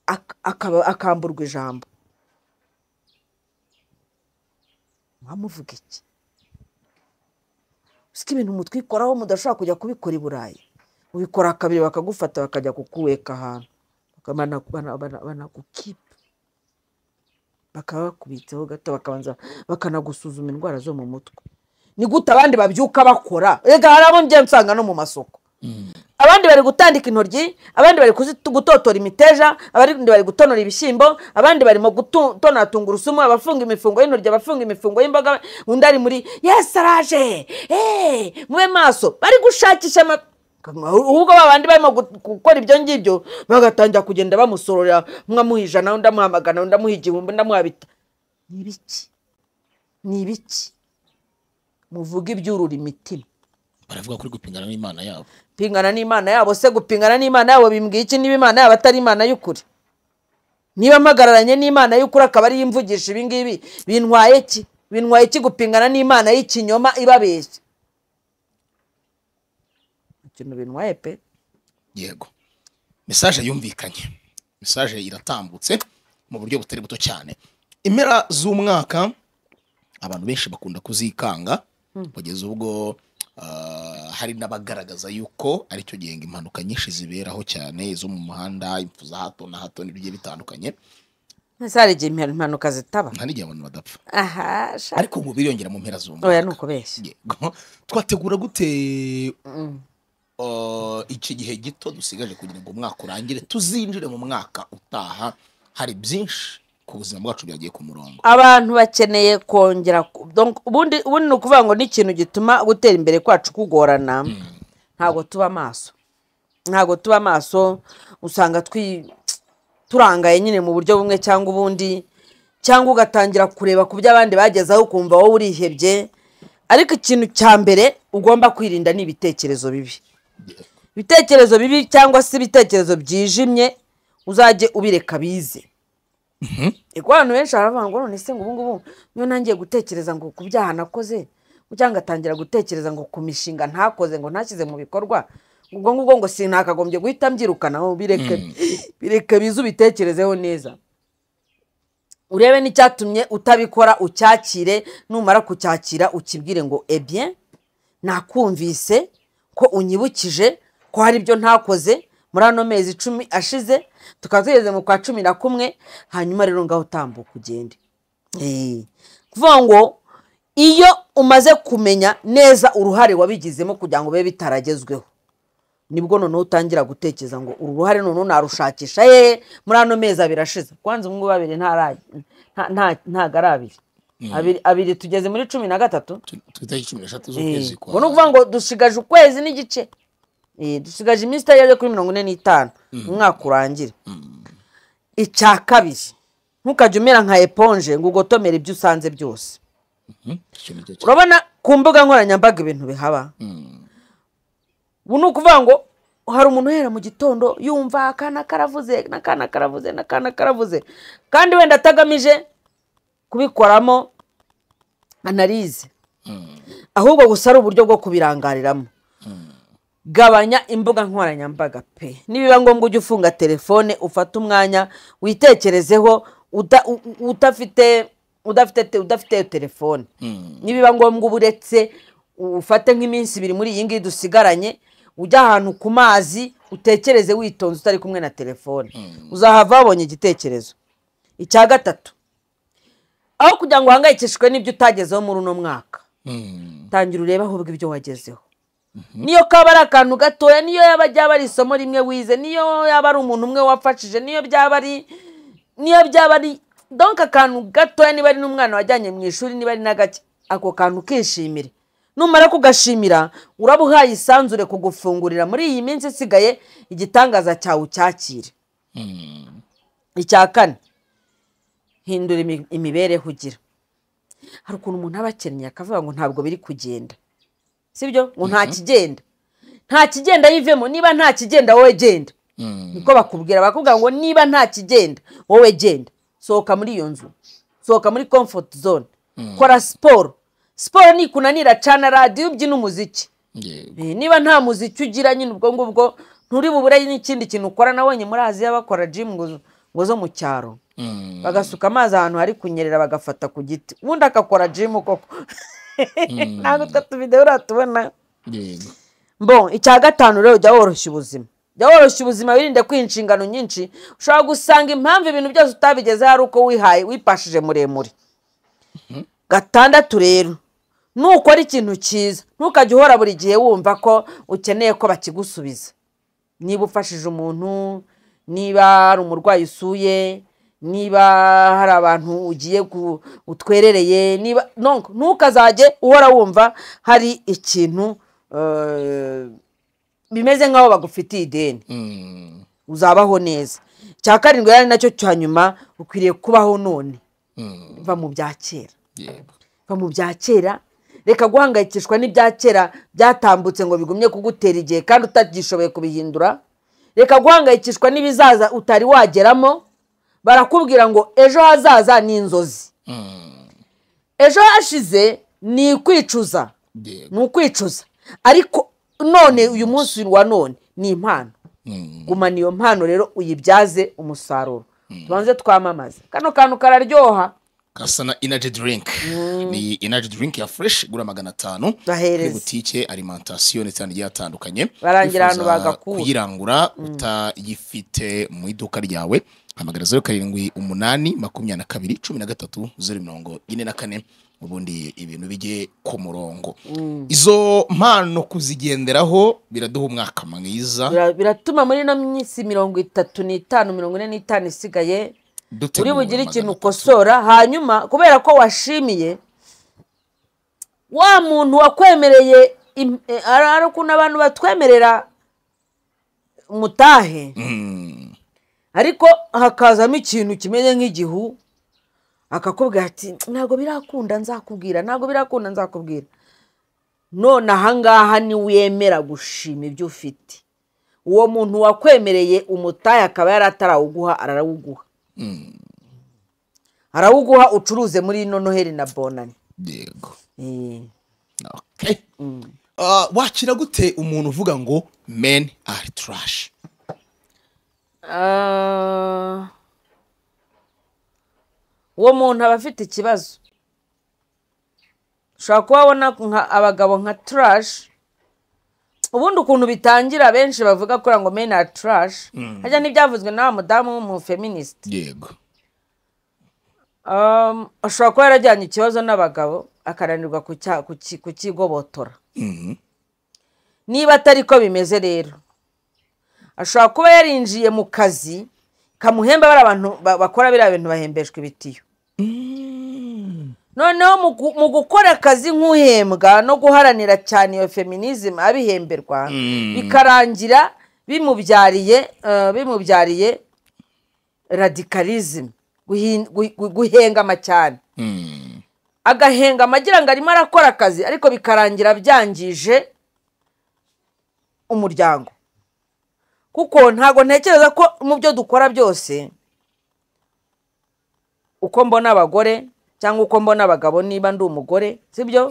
Ak- akaba- akamburwa ijambo mwamuvuga iki usika ibintu umutwe ikoraho mudashobora kujya kubikora i burayi ubikora kabiri bakagufata bakajya kukuweka ahantu Baka- bana- bana- bana- banagukipa bakaba bakubitseho gato bakabanza bakanagusuzuma indwara zo mu mutwe ni gute abandi babyuka bakora reka hari abo njye nsanga no mu masoko abandi bari gutandika intoryi abandi bari kuzitu- gutotora imiteja abandi bari gutonora ibishyimbo abandi barimo gutonora tungurusumu abafunga imifungo y'intoryi abafunga imifungo y'imboga undi ari muri yesi araje eee mube maso bari gushakisha ama ahubwo ba bandi barimo gu- gukora ibyo ngibyo bagatangira kugenda bamusororera umwe amuha ijana undi amuha magana undi amuha igihumbi undi amuha bita ni ibiki ni ibiki muvuge ibyurura imitima baravuga kuri gupingana n'imana yabo pingana n'imana yabo se gupingana n'imana yabo bimbwiye iki niba imana yabo atari imana y'ukuri niba mpagararanye n'imana y'ukuri akaba ariyo imvugisha ibingibi bintwaye iki bintwaye iki gupingana n'imana y'ikinyoma ibabeshya ikintu bintwaye pe yego mesaje yumvikanye mesaje iratambutse mu buryo butari buto cyane impera z'umwaka abantu benshi bakunda kuzikanga kugeza ubwo ah, hari n'abagaragaza yuko aricyo gihe ngo impanuka nyinshi ziberaho cyane izo mu muhanda impfu za hato na hato n'ibigiye bitandukanye ese hari igihe impa- impanuka zitaba nta n'igihe abantu badapfa aha sha ariko ubu biriyongera mu mpera z'umwaka oya ni ukubeshya Yego. twategura gute uh, iki gihe gito dusigaje kugira ngo umwaka urangire tuzinjire mu mwaka utaha hari byinshi ku buzima bwacu byagiye ku murongo abantu bakeneye kongera ku- donc ubundi ubundi ni ukuvuga ngo ni ikintu gituma gutera imbere kwacu kugorana ntabwo tuba maso ntabwo tuba maso usanga twi turangaye nyine mu buryo bumwe cyangwa ubundi cyangwa ugatangira kureba ku byo abandi bagezeho ukumva wowe urihebye ariko ikintu cya mbere ugomba kwirinda ni ibitekerezo bibi ibitekerezo bibi cyangwa se ibitekerezo byijimye uzajye ubireka bize Ego abantu benshi baravuga ngo none se ngo ubu ngubu niyo ntangiye gutekereza ngo ku byaha nakoze cyangwa atangira gutekereza ngo ku mishinga ntakoze ngo ntashyize mu bikorwa ubwo ngubwo ngo sinakagombye guhita mbyirukanaho bireke bireke bize ubitekerezeho neza urebe n'icyatumye utabikora ucyakire numara kucyakira ukibwire ngo ebye nakumvise ko unyibukije ko hari ibyo ntakoze muri ano mezi icumi ashize tukaba tugeze mu kwa cumi na kumwe hanyuma rero ngaho utambuka ugende Eh, kuvuga ngo iyo umaze kumenya neza uruhare wabigizemo kugira ngo bibe bitaragezweho nibwo noneho utangira gutekereza ngo uru ruhare noneho narushakisha ye muri ano mezi abiri ashize kwanza ubungubu abiri ntara- nta- nta- ntago ari abiri abiri abiri tugeze muri cumi na gatatu twitaki cumi n'eshatu Eh, ubwo ni ukuvuga ngo dusigaje ukwezi n'igice Eh, dusigaje iminsi itageze kuri mirongo ine n'itanu umwaka urangire icya kabiri ntukajya umera nka eponje ngo ugotomere ibyo usanze byose urabona ku mbuga nkoranyambaga ibintu bihaba ubu ni ukuvuga ngo hari umuntu uhera mu gitondo yumva akana karavuze n'akana karavuze n'akana karavuze kandi wenda atagamije kubikoramo analize ahubwo gusa ari uburyo bwo kubirangariramo gabanya imbuga nkoranyambaga pe nibiba ngombwa ujye ufunga telefone ufate umwanya witekerezeho uta- u- u- udafite udafite te- udafite iyo telefone nibiba ngombwa uba uretse ufate nk'iminsi ibiri muri iyi ngiyi dusigaranye ujya ahantu ku mazi utekereze witonze utari kumwe na telefone uzahava wabonye igitekerezo icya gatatu aho kugira ngo uhangayikishwe n'ibyo utagezeho muri uno mwaka tangira urebe ahubwo ibyo wagezeho niyo kaba ari akantu gatoya niyo yaba ryaba ari isomo rimwe wize niyo yaba ari umuntu umwe wafashije niyo byaba ari niyo byaba ari donka akantu gatoya niba ari n'umwana wajyanye mu ishuri niba ari na gake ako kantu ukishimire numara kugashimira uraba uhaye isanzure kugufungurira muri iyi minsi isigaye igitangaza cyawe ucyakire icya kane hindura imi- imibereho ugira hari ukuntu umuntu aba akennye akavuga ngo ntabwo biri kugenda sibyo ngo nta kigenda nta kigenda yivemo niba nta kigenda wowe genda niko bakubwira bakubwira ngo niba nta kigenda wowe genda sohoka muri iyo nzu sohoka muri comfort zone kora siporo siporo nikunanira cana radiyo ubyina umuziki Eh, niba nta muziki ugira nyine ubwo ngubwo nturi bubure n'ikindi kintu ukora nabonye muri aziya bakora jimu ngo ngo zo mu cyaro bagasuka amazi ahantu hari kunyerera bagafata ku giti ubundi akakora jimu koko ntabwo utwo tubideho uratubona Bon, icya gatanu rero jya woroshya ubuzima jya woroshya ubuzima wirinde kwiha inshingano nyinshi ushobora gusanga impamvu ibintu byose utabigezeho ari uko wihaye wipashije muremure gatandatu rero nukora ikintu cyiza ntukajye uhora buri gihe wumva ko ukeneye ko bakigusubiza niba ufashije umuntu niba hari umurwayi usuye niba hari abantu ugiye gu- utwerereye niba nonko, ntukazajye uhora wumva hari ikintu eh, bimeze nk'aho bagufitiye ideni uzabaho neza icya karindwi rero ari nacyo cya nyuma ukwiriye kubaho none va mu bya kera va mu bya kera reka guhangayikishwa n'ibya kera byatambutse ngo bigumye kugutera igihe kandi utagishoboye kubihindura reka guhangayikishwa n'ibizaza utari wageramo barakubwira ngo ejo hazaza ni inzozi ejo hashize ni ikwicuza ni ukwicuza ariko none uyu munsi wa none ni impano gumana iyo mpano rero uyibyaze umusaruro tubanze twamamaze kano kantu kararyoha kasana inaji drink ni inaji drink ya fresh igura magana atanu Bahereza. kuri butike alimantasiyo ndetse n'ahantu hagiye hatandukanye Barangira Wifuza ahantu bagakura. kuyirangura utayifite mu iduka ryawe hamagara zeru karindwi umunani makumyabiri na kabiri cumi na gatatu zeru mirongo ine na kane ubundi ibintu bijye ku murongo izo mpano kuzigenderaho biraduha umwaka mwiza Bira- biratuma muri ino minsi mirongo itatu n'itanu mirongo ine n'itanu isigaye uri dutegura bugire magana ikintu atatu. ukosora hanyuma kubera ko washimiye wa muntu wakwemereye im- eh, ari ari ukuntu abantu batwemerera mutahe ariko hakazamo ikintu kimeze nk'igihu akakubwira ati ntabwo birakunda nzakubwira ntabwo birakunda nzakubwira none ahangaha niwemera gushima ibyo ufite uwo muntu wakwemereye umutahe akaba yari atarawuguha ararawuguha arawuguha ucuruze muri ino noheli na bonani yego Eh, Okay. Ah, wakira gute umuntu uvuga ngo men are trash ah, uwo muntu aba afite ikibazo ushobora kuba abona nka- abagabo nka turashi ubundi ukuntu bitangira benshi bavuga kuri ngo meni ari turashi hajya n'ibyavuzwe na wa mudamu w'umufeministe yego Um, ashobora kuba yarajyanye ikibazo n'abagabo akananirwa kucya- kuki- kukigobotora niba atari ko bimeze rero ashobora kuba yarinjiye mu kazi kamuhemba bari abantu ba- bakora biriya bintu bahembeshwa ibitiyo noneho mu gu- mu gukora akazi nk'uhembwa no guharanira cyane iyo feminism abihemberwa bikarangira bimubyariye eh, bimubyariye radikarizimu guhin- gu- gu- guhengama cyane agahengama agira ngo arimo arakora akazi ariko bikarangira byangije umuryango kuko ntabwo ntekereza ko mu byo dukora byose uko mbona abagore cyangwa uko mbona abagabo niba ndi umugore sibyo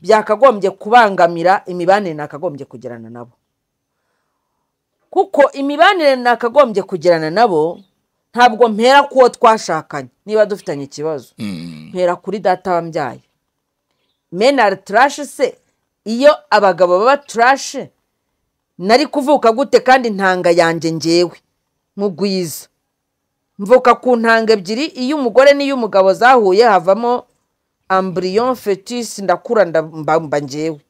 byakagombye kubangamira imibanire nakagombye kugirana nabo kuko imibanire nakagombye kugirana nabo ntabwo mpera ku uwo twashakanye niba dufitanye ikibazo mpera kuri data wambyaye menari turashi se iyo abagabo baba turashi nari kuvuka gute kandi ntanga yanjye ngewe mugwiza mvuka ku ntanga ebyiri iyo umugore n'iy'umugabo zahuye havamo amburiyon fetisi ndakura nda- mba mba njyewe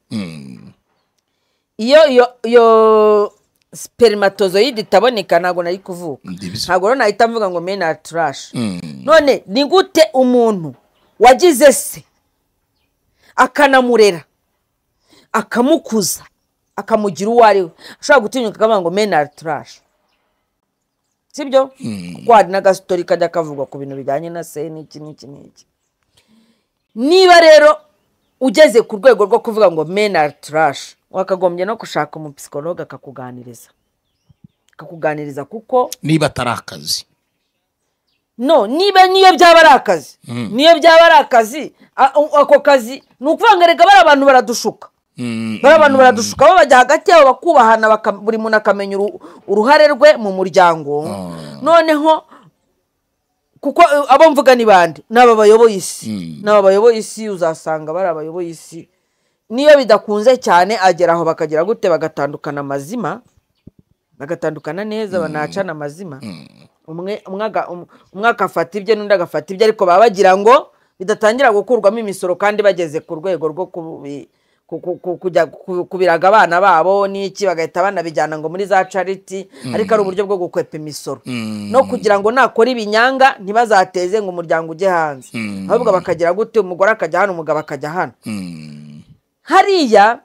iyo iyo iyo siperimatozoyide itaboneka ntabwo nari kuvuka Ndibizi. ntabwo rero nahita mvuga ngo mena turashe none ni gute umuntu wagize se akanamurera akamukuza akamugira uwo ari we ashobora gutinyuka akavuga ngo mena turashe sibyo kuko hari n'agasitori kajya kavugwa ku bintu bijyanye na se n'iki n'iki n'iki niba rero ugeze ku rwego rwo kuvuga ngo mena turashe wakagombye no gushaka umupisikologa akakuganiriza akakuganiriza kuko niba atari akazi no niba niyo byaba ari akazi niyo byaba ari akazi a- a- ako kazi ni ukuvuga ngo reka bariya bantu baradushuka Mm, bariya bantu baradushuka bo bajya hagati yabo bakubahana baka- buri muntu akamenya uru- uruhare rwe mu muryango noneho kuko eh, abo mvuga ni bande ni aba bayoboye isi ni aba bayoboye isi uzasanga bari abayoboye isi niyo bidakunze cyane agera aho bakagira gute bagatandukana amazima bagatandukana neza banacana amazima umwe umwe aga- um- umwe agafata ibye n'undi agafata ibye ariko baba bagira ngo bidatangira gukurwamo imisoro kandi bageze ku rwego rwo kubi- ku- ku- ku- kujya ku- kubiraga abana babo n'iki bagahita banabijyana ngo muri za cariti ariko ari uburyo bwo gukwepa imisoro no kugira ngo nakora ibinyanga ntibazateze ngo umuryango ujye hanze ahubwo bakagira gute umugore akajya hano umugabo akajya hano mm, hariya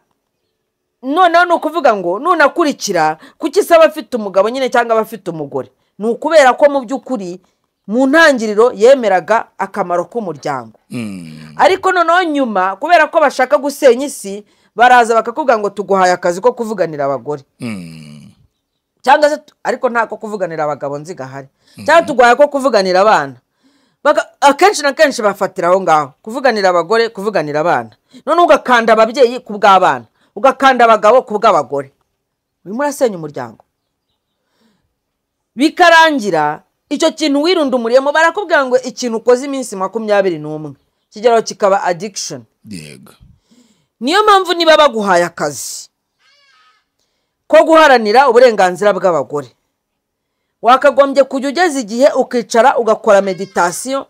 noneho ni ukuvuga ngo nunakurikira kuki se aba afite umugabo nyine cyangwa aba afite umugore ni ukubera ko mu by'ukuri mu ntangiriro yemeraga akamaro k'umuryango mm, ariko noneho nyuma kubera ko bashaka gusenya isi baraza bakakubwira ngo tuguhaye akazi ko kuvuganira abagore mm, cyangwa se tu- ariko nta ko kuvuganira abagabo nzi gahari cyangwa tuguhaye ko kuvuganira abana Baka- akenshi na kenshi bafatira aho ngaho kuvuganira abagore kuvuganira abana noneho ugakanda ababyeyi ku bw'abana ugakanda abagabo ku bw'abagore urimo urasenya umuryango bikarangira icyo kintu wirundumuriyemo barakubwira ngo ikintu ukoze iminsi makumyabiri n'umwe ikigero kikaba adikishoni yego niyo mpamvu niba baguhaye akazi ko guharanira uburenganzira bw'abagore wakagombye kujya ugeza igihe ukicara ugakora meditasiyo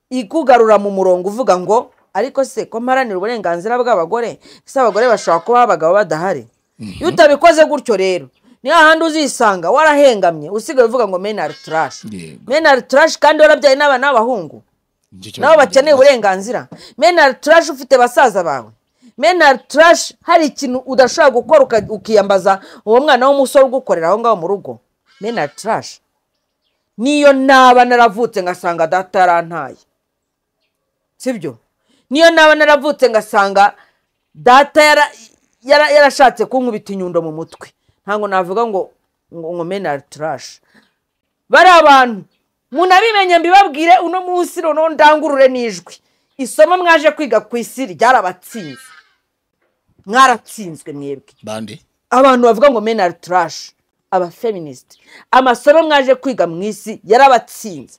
ikugarura mu murongo uvuga ngo ariko se ko mparanira uburenganzira bw'abagore ese abagore bashobora kubaho abagabo badahari iyo utabikoze gutyo rero ni hahandi uzisanga warahengamye usigaye uvuga ngo menari turashi Yego. menari turashi kandi warabyaye n'abana b'abahungu Nicyo nabo cyabaye. bakeneye uburenganzira menari turashi ufite basaza bawe menari turashi hari ikintu udashobora gukora uka- ukiyambaza uwo mwana w'umusore ugukorera aho ngaho mu rugo menari turashi niyo naba naravutse ngasanga data yarantaye sibyo niyo naba naravutse ngasanga data yara- yara- yarashatse kunkubita inyundo mu mutwe ntabwo navuga ngo ngo ngo menari turashi bari abantu munabimenye mbibabwire uno munsi noneho ndangurure n'ijwi isomo mwaje kwiga ku isi ryarabatsinze mwaratsinzwe mwebwe bande abantu bavuga ngo menari turashi abafeministi amasomo mwaje kwiga mu isi yarabatsinze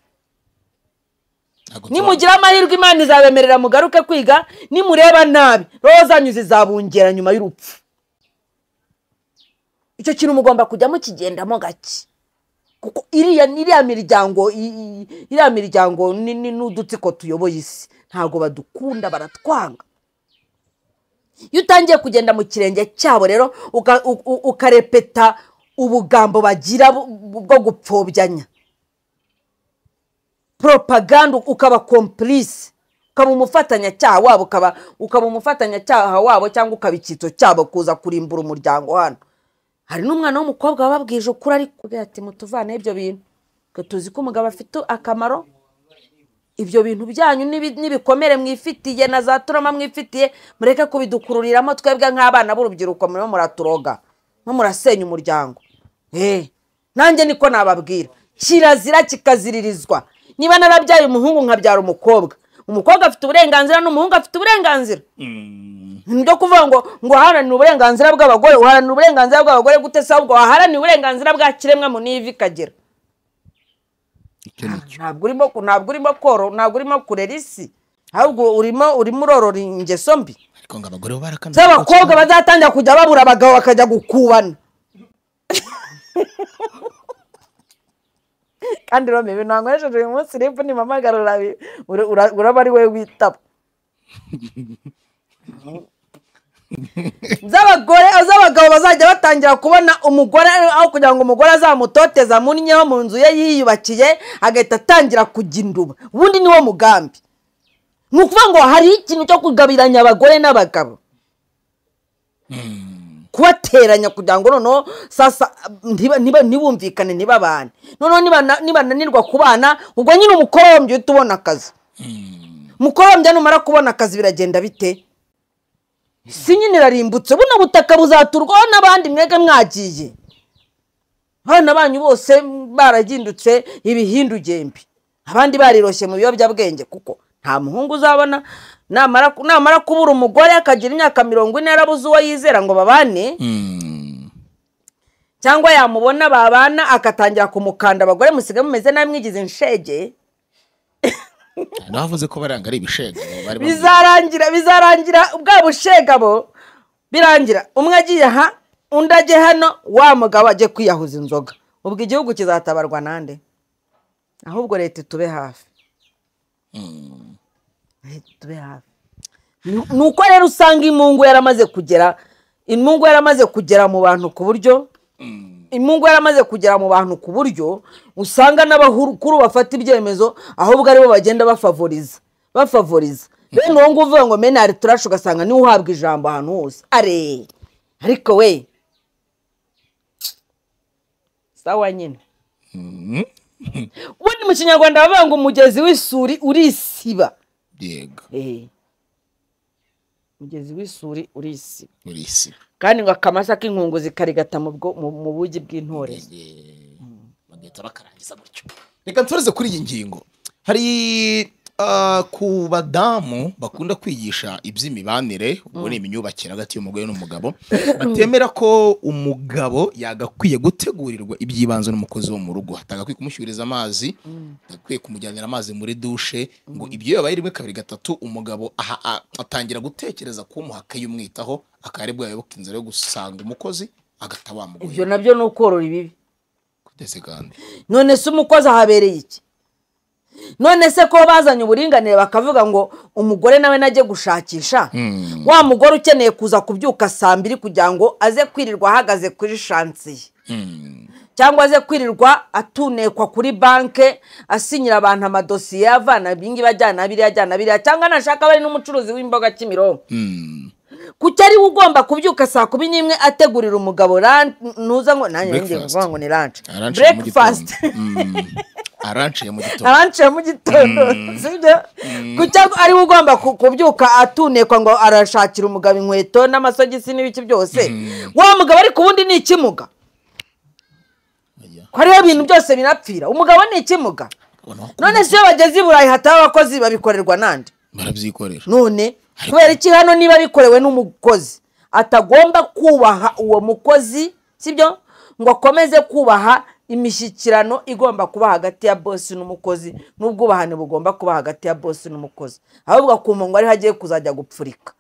ntabwo turabona. nimugira amahirwe imana izabemerera mugaruke kwiga nimureba nabi roho zanyu zizabungera nyuma y'urupfu icyo kintu mugomba kujya mukigendamo gake kuko iriya iriya miryango i- i- iriya miryango ni- ni- n'udutsiko tuyoboye isi ntabwo badukunda baratwanga iyo utangiye kugenda mu kirenge cyabo rero uka- u- u- ukarepeta ubugambo bagira bu- bu- bwo gupfobya propaganda ukaba komplice ukaba umufatanyacyaha wabo ukaba ukaba umufatanyacyaha wabo cyangwa ukaba icyitso cyabo kuza kurimbura umuryango hano hari n'umwana w'umukobwa wababwije ukuri ariko kubwira ati mutuvane ibyo bintu twe tuzi ko umugabo afite akamaro ibyo bintu byanyu n'ibi- n'ibikomere mwifitiye na za turama mwifitiye mureke kubidukururiramo twebwe nk'abana b'urubyiruko murimo muraturoga mwe murasenya umuryango Eh, nanjye niko nababwira kirazira kikaziririzwa niba narabyaye umuhungu nkabyara umukobwa umukobwa afite uburenganzira n'umuhungu afite uburenganzira nibyo kuvuga ngo ngo uharanire uburenganzira bw'abagore uharanire uburenganzira bw'abagore gute se ahubwo waharanire uburenganzira bwa kiremwa mu n'ivi ikagera Icyo nicyo. ntabwo urimo ku- ntabwo urimo koro ntabwo urimo kurera isi ahubwo urimo urimo urorora ingeso mbi ariko ngo abagore bo barakana z'abakobwa bazatangira kujya babura abagabo bakajya gukubana kandi rome ibintu wankoresheje uyu munsi ribu nimpamagara urabi- ura- ura- uraba ari wowe witaba z'abagore z'abagabo bazajya batangira kubona umugore aho kugira ngo umugore azamutoteze amunnyeho mu nzu ye yiyubakiye agahita atangira kujya induba ubundi niwo mugambi ni ukuvuga ngo hari ikintu cyo kugabiranya abagore n'abagabo kubateranya kugira ngo noneho sasa ntiba- niba- ntibumvikane ntibabane noneho nibana- nibananirwa kubana ubwo nyine umukorombya uhita ubona akazi umukorombya numara kubona akazi biragenda bite si nyine irarimbutse buno butaka buzaturwaho n'abandi mwega mwagiye abana banyu bose baragindutse ibihindugembe abandi bariroshye mu biyobyabwenge kuko nta muhungu uzabona namara namara kubura umugore akagira imyaka mirongo ine yarabuze uwo yizera ngo babane cyangwa yamubona babana akatangira kumukanda abagore musigaye mumeze nabi mwigize inshege navuze ko baranga ari ibishega bari bamwe. bizarangira bizarangira bwa bushegabo birangira umwe agiye aha undi ajye hano wa mugabo ajye kwiyahuza inzoga ubwo igihugu kizatabarwa nande ahubwo leta itube hafi Leta itube hafi Ni- ni uko rero usanga imungu yaramaze kugera imungu yaramaze kugera mu bantu ku buryo imungu yaramaze kugera mu bantu ku buryo usanga n'abakuru bafata ibyemezo ahubwo aribo bagenda bafavoriza bafavoriza bene uwo nguwo uvuga ngo menari turashe ugasanga niwe uhabwa ijambo ahantu hose are ariko we sawa nyine ubundi mu kinyarwanda bavuga ngo umugezi w'isuri urisiba yego Eh. umugezi w'isuri urisiba muri isi kandi ngo akamasa k'inkungu zikarigata mu bwo- mu- mu bugi bw'intore bagahita bakarangiza gutyo reka nsoreze kuri iyi ngingo hari ah, ku badamu bakunda kwigisha iby'imibanire ubwo ni imyubakire hagati y'umugore n'umugabo batemera ko umugabo yagakwiye gutegurirwa iby'ibanze n'umukozi wo mu rugo atagakwiye kumushyuriza amazi atagakwiye kumujyanira amazi muri dushe ngo ibyo yabaye rimwe kabiri gatatu umugabo aha- a- atangira gutekereza kumuha akayumwitaho akaba aribwo yayoboka inzira yo gusanga umukozi agahita ibyo wamugoye nabyo ni ukorora ibibi ndetse kandi none se umukozi ahabereye iki none se ko bazanye uburinganire bakavuga ngo umugore nawe najye gushakisha wa mugore ukeneye kuza kubyuka saa mbiri kugira ngo aze kwirirwa ahagaze kuri shansiye cyangwa aze kwirirwa atunekwa kuri banke asinyira abantu amadosiye avana ibingibi ajyana biriya ajyana biriya cyangwa nashaka bari n'umucuruzi w'imboga kimironko kuki ari we ugomba kubyuka saa kumi n'imwe ategurira umugabo ran- nuza ngo nanjye ngiye Breakfast. kuvuga ngo ni ranci Aranciye mu breakfast gitondo. Mm. aranciye mu gitondo aranciye mu gitondo sibyo kuki ari we ugomba ku- kubyuka atunekwa ngo arashakira umugabo inkweto n'amasogisi n'ibiki byose wa mugabo ariko ubundi ni ikimuga Oya, ko ariyo bintu byose binapfira umugabo ni ikimuga ubona ko none se iyo bageze i burayi hataho abakozi babikorerwa nande barabyikoresha none kubera iki hano niba bikorewe n'umukozi atagomba kubaha uwo mukozi sibyo ngo akomeze kubaha imishyikirano igomba kuba hagati ya bosi n'umukozi n'ubwubahane bugomba kuba hagati ya bosi n'umukozi ahubwo akumva ngo ariho agiye kuzajya gupfurika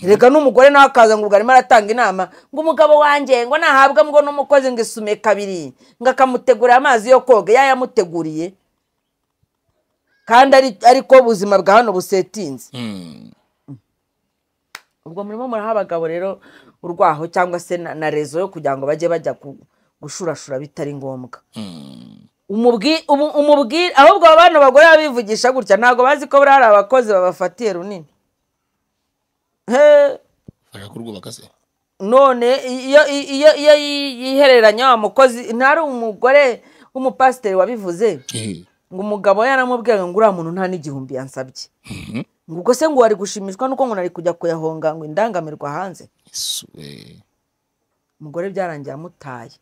reka n'umugore nawe akaza ngo ubwo arimo aratanga inama ngo umugabo wanjye ngo nahabwa ngo n'umukozi ngo isume kabiri ngo akamutegurira amazi yo koga yayamuteguriye kandi ari- ariko ubuzima bwa hano busetinze Mm. ubwo murimo muraha abagabo rero urwaho cyangwa se na, na rezo yo kugira ngo bajye bajya ku- gushurashura bitari ngombwa umubwi umu- umubwi ahubwo abana bagore babivugisha gutya ntabwo bazi ko buriya hari abakozi babafatiye runini He, Bashaka kurwubaka se none iyo iyo- iyo iyo yihereranya wa mukozi ntari umugore w'umupasiteri wabivuze Eh, ngo umugabo yaramubwiye ngo uriya muntu nta n'igihumbi yansabye ngo ubwo se ngo wari gushimishwa nuko ngo nari kujya kuyahonga ngo indangamirwa hanze Yesu, eh. umugore byarangiye amutaye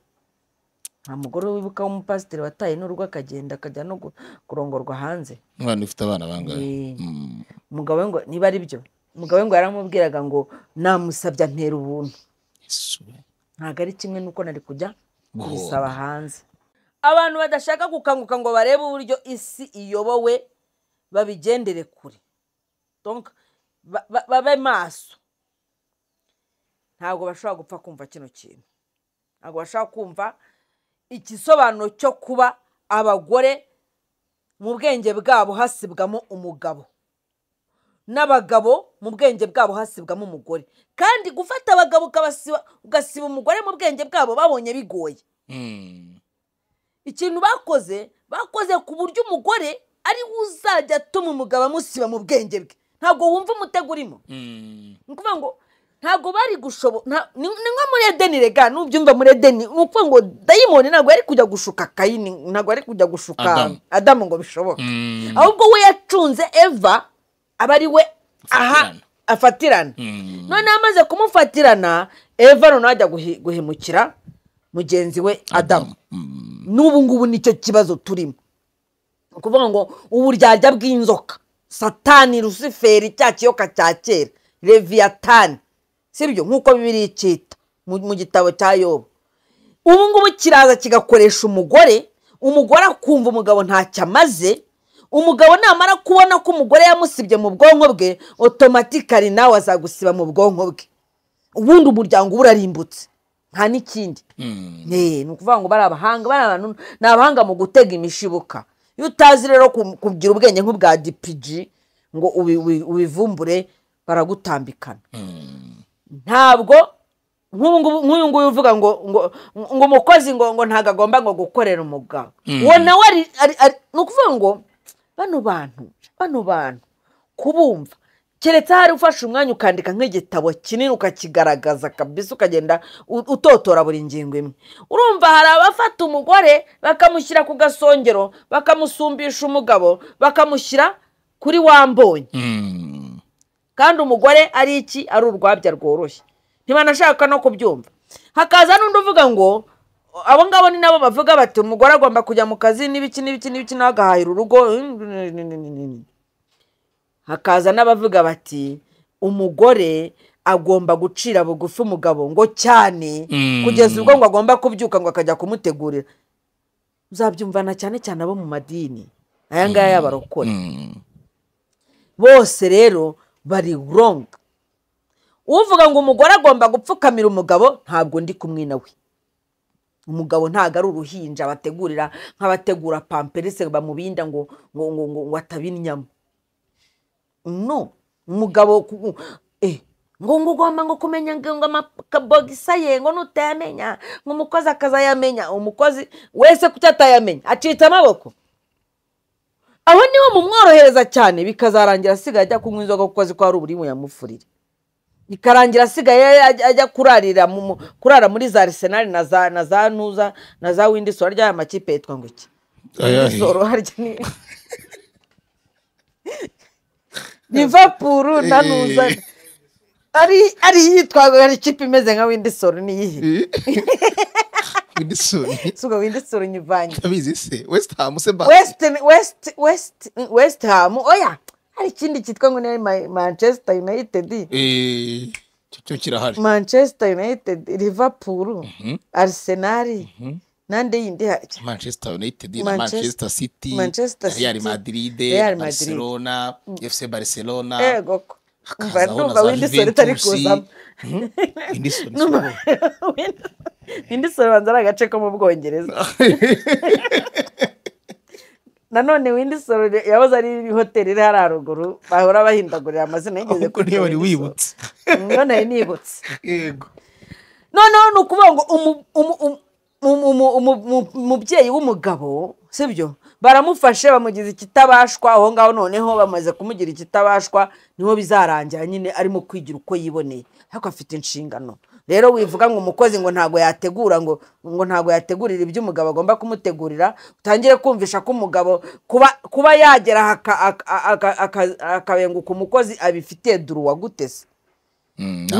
nta mugore wibuka w'umupasiteri wataye n'urugo akagenda akajya no gu- kurongorwa hanze umwana ufite abana bangahe Eh. Mm. umugabo we ngo niba ari byo umugabo we ngo yaramubwiraga ngo namusabye antera ubuntu Yesu, eh. ntabwo ari kimwe n'uko nari kujya Guhomba. kubisaba hanze abantu badashaka gukanguka ngo barebe uburyo isi iyobowe babigendere kure Donc, ba- ba- babe maso ntabwo bashobora gupfa kumva kino kintu ntabwo bashobora kumva igisobanuro cyo kuba abagore mu bwenge bwabo hasibwamo umugabo n'abagabo mu bwenge bwabo hasibwamo umugore kandi gufata abagabo ukabasiba ugasiba umugore mu bwenge bwabo babonye bigoye Mm. ikintu bakoze bakoze ku buryo umugore ari we uzajya atuma umugabo amusiba mu bwenge bwe ntabwo wumva umutego urimo Mm. ni ukuvuga ngo ntabwo bari gushobo nta- ni ni nko muri edeni rega n'ubyumva muri edeni ni ukuvuga ngo dayimoni ntabwo yari kujya gushuka kayini ntabwo yari kujya gushuka Adamu. adamu ngo bishoboke Mm. ahubwo we yacunze eva aba ari we aha Afatirana. afatirana Mm. noneho amaze kumufatirana eva noneho ajya guhi- guhemukira mugenzi we adamu n'ubu ngubu nicyo kibazo turimo ni ukuvuga ngo uburyarya bw'inzoka satani rusiferi cya kiyoka cya kera reviyatani sibyo nk'uko bibiri cyita mu mu gitabo cya yobu ubu ngubu kiraza kigakoresha umugore umugore akumva umugabo ntacyo amaze umugabo namara kubona ko umugore yamusibye mu bwonko bwe otomatikari nawe azagusiba mu bwonko bwe ubundi umuryango uba urarimbutse nta n'ikindi Eh, ni ukuvuga ngo bari abahanga bari abantu ni abahanga mu gutega imishibuka iyo utazi rero ku- kugira ubwenge nk'ubwa dipiji ngo ubi- ubi- ubivumbure baragutambikana ntabwo nk'ubu ngubu nk'uyu nguyu uvuga ngo ngo ngo umukozi ngo ngo ntabwo agomba ngo gukorera umugabo uwo nawe ari ari- ari- ni ukuvuga ngo bano bantu bano bantu kubumva keretse hari ufashe umwanya ukandika nk'igitabo kinini ukakigaragaza kabisa ukagenda u- utotora buri ngingo imwe urumva hari abafata umugore bakamushyira ku gasongero bakamusumbisha umugabo bakamushyira kuri wambonye Mm. kandi umugore ari iki ari urwabya rworoshye ntibanashaka no kubyumva hakaza n'undi uvuga ngo abo ngabo ni nabo bavuga bati umugore agomba kujya mu kazi n'ibiki n'ibiki n'ibiki nawe agahahira urugo hakaza n'abavuga bati umugore agomba gucira bugufi umugabo ngo cyane Mm. kugeza ubwo ngo agomba kubyuka ngo akajya kumutegurira uzabyumvana cyane cyane abo mu madini aya ngaya y'abarokore Mm. bose rero bari wrong uvuga ngo umugore agomba gupfukamira umugabo ntabwo ndi kumwe nawe umugabo ntabwo ari uruhinja bategurira nk'abategura pamperise bamubinda ngo ngo ngo ngo, ngo atabinnyamo no umugabo ku- eh, ngo ngo ugomba ngo kumenya ngo ngo amakabogisa ye ngo nutayamenya ngo umukozi akazayamenya umukozi wese kuki atayamenya acitse amaboko aho niho mumworohereza cyane bikazarangira asigaye ajya kunywa inzoga kuko azi ko hari uburimo yamufurire bikarangira asigaye ajya- ajya kurarira mu- mu- kurara muri za arisenali na za na za nuza na za windisoro ry'aya makipe yitwa ngo iki Ayahe. Windisoro harya ni livapuru na nuza ari ari iyitwa hari ikipe imeze nka windisoro ni iyihe Wilson. si ubwo windisoro nyivanye Utabizi se West Ham se ba wesiteni wesiti wesiti wesiti hamu oya hari ikindi cyitwa ngo ni Ma- manchester united Eh, cyo- cyo kirahari manchester united liverpool arsenal n'andi yindi hari manchester united na Manchester- manchester city Manchester na real City, madrid Real Madrid. barcelona fc barcelona yego ko umva hakazaho na za numva windisoro itari Juventus. kuzamo Mhm. Windisoro ni numva windisoro banza ari agace ko mu bwongereza nanone windisoro yahoze ari hoteli iri hariya ruguru bahora bahindagurira amazina yigeze ahubwo niyo wari wibutse niyo nari nibutse yego noneho ni ukuvuga ngo umu- umu- umu- umu- umu- umu- umu- umubyeyi w'umugabo sibyo baramufashe bamugize ikitabashwa aho ngaho noneho bamaze kumugira ikitabashwa niho bizarangira nyine arimo kwigira uko yiboneye ariko afite inshingano rero wivuga ngo umukozi ngo ntabwo yategura ngo ngo ntabwo yategurira ibyo umugabo agomba kumutegurira utangire kumvisha ko umugabo kuba kuba yagera haka- aka- aka- aka- akabenguka umukozi abifitiye duru wagutese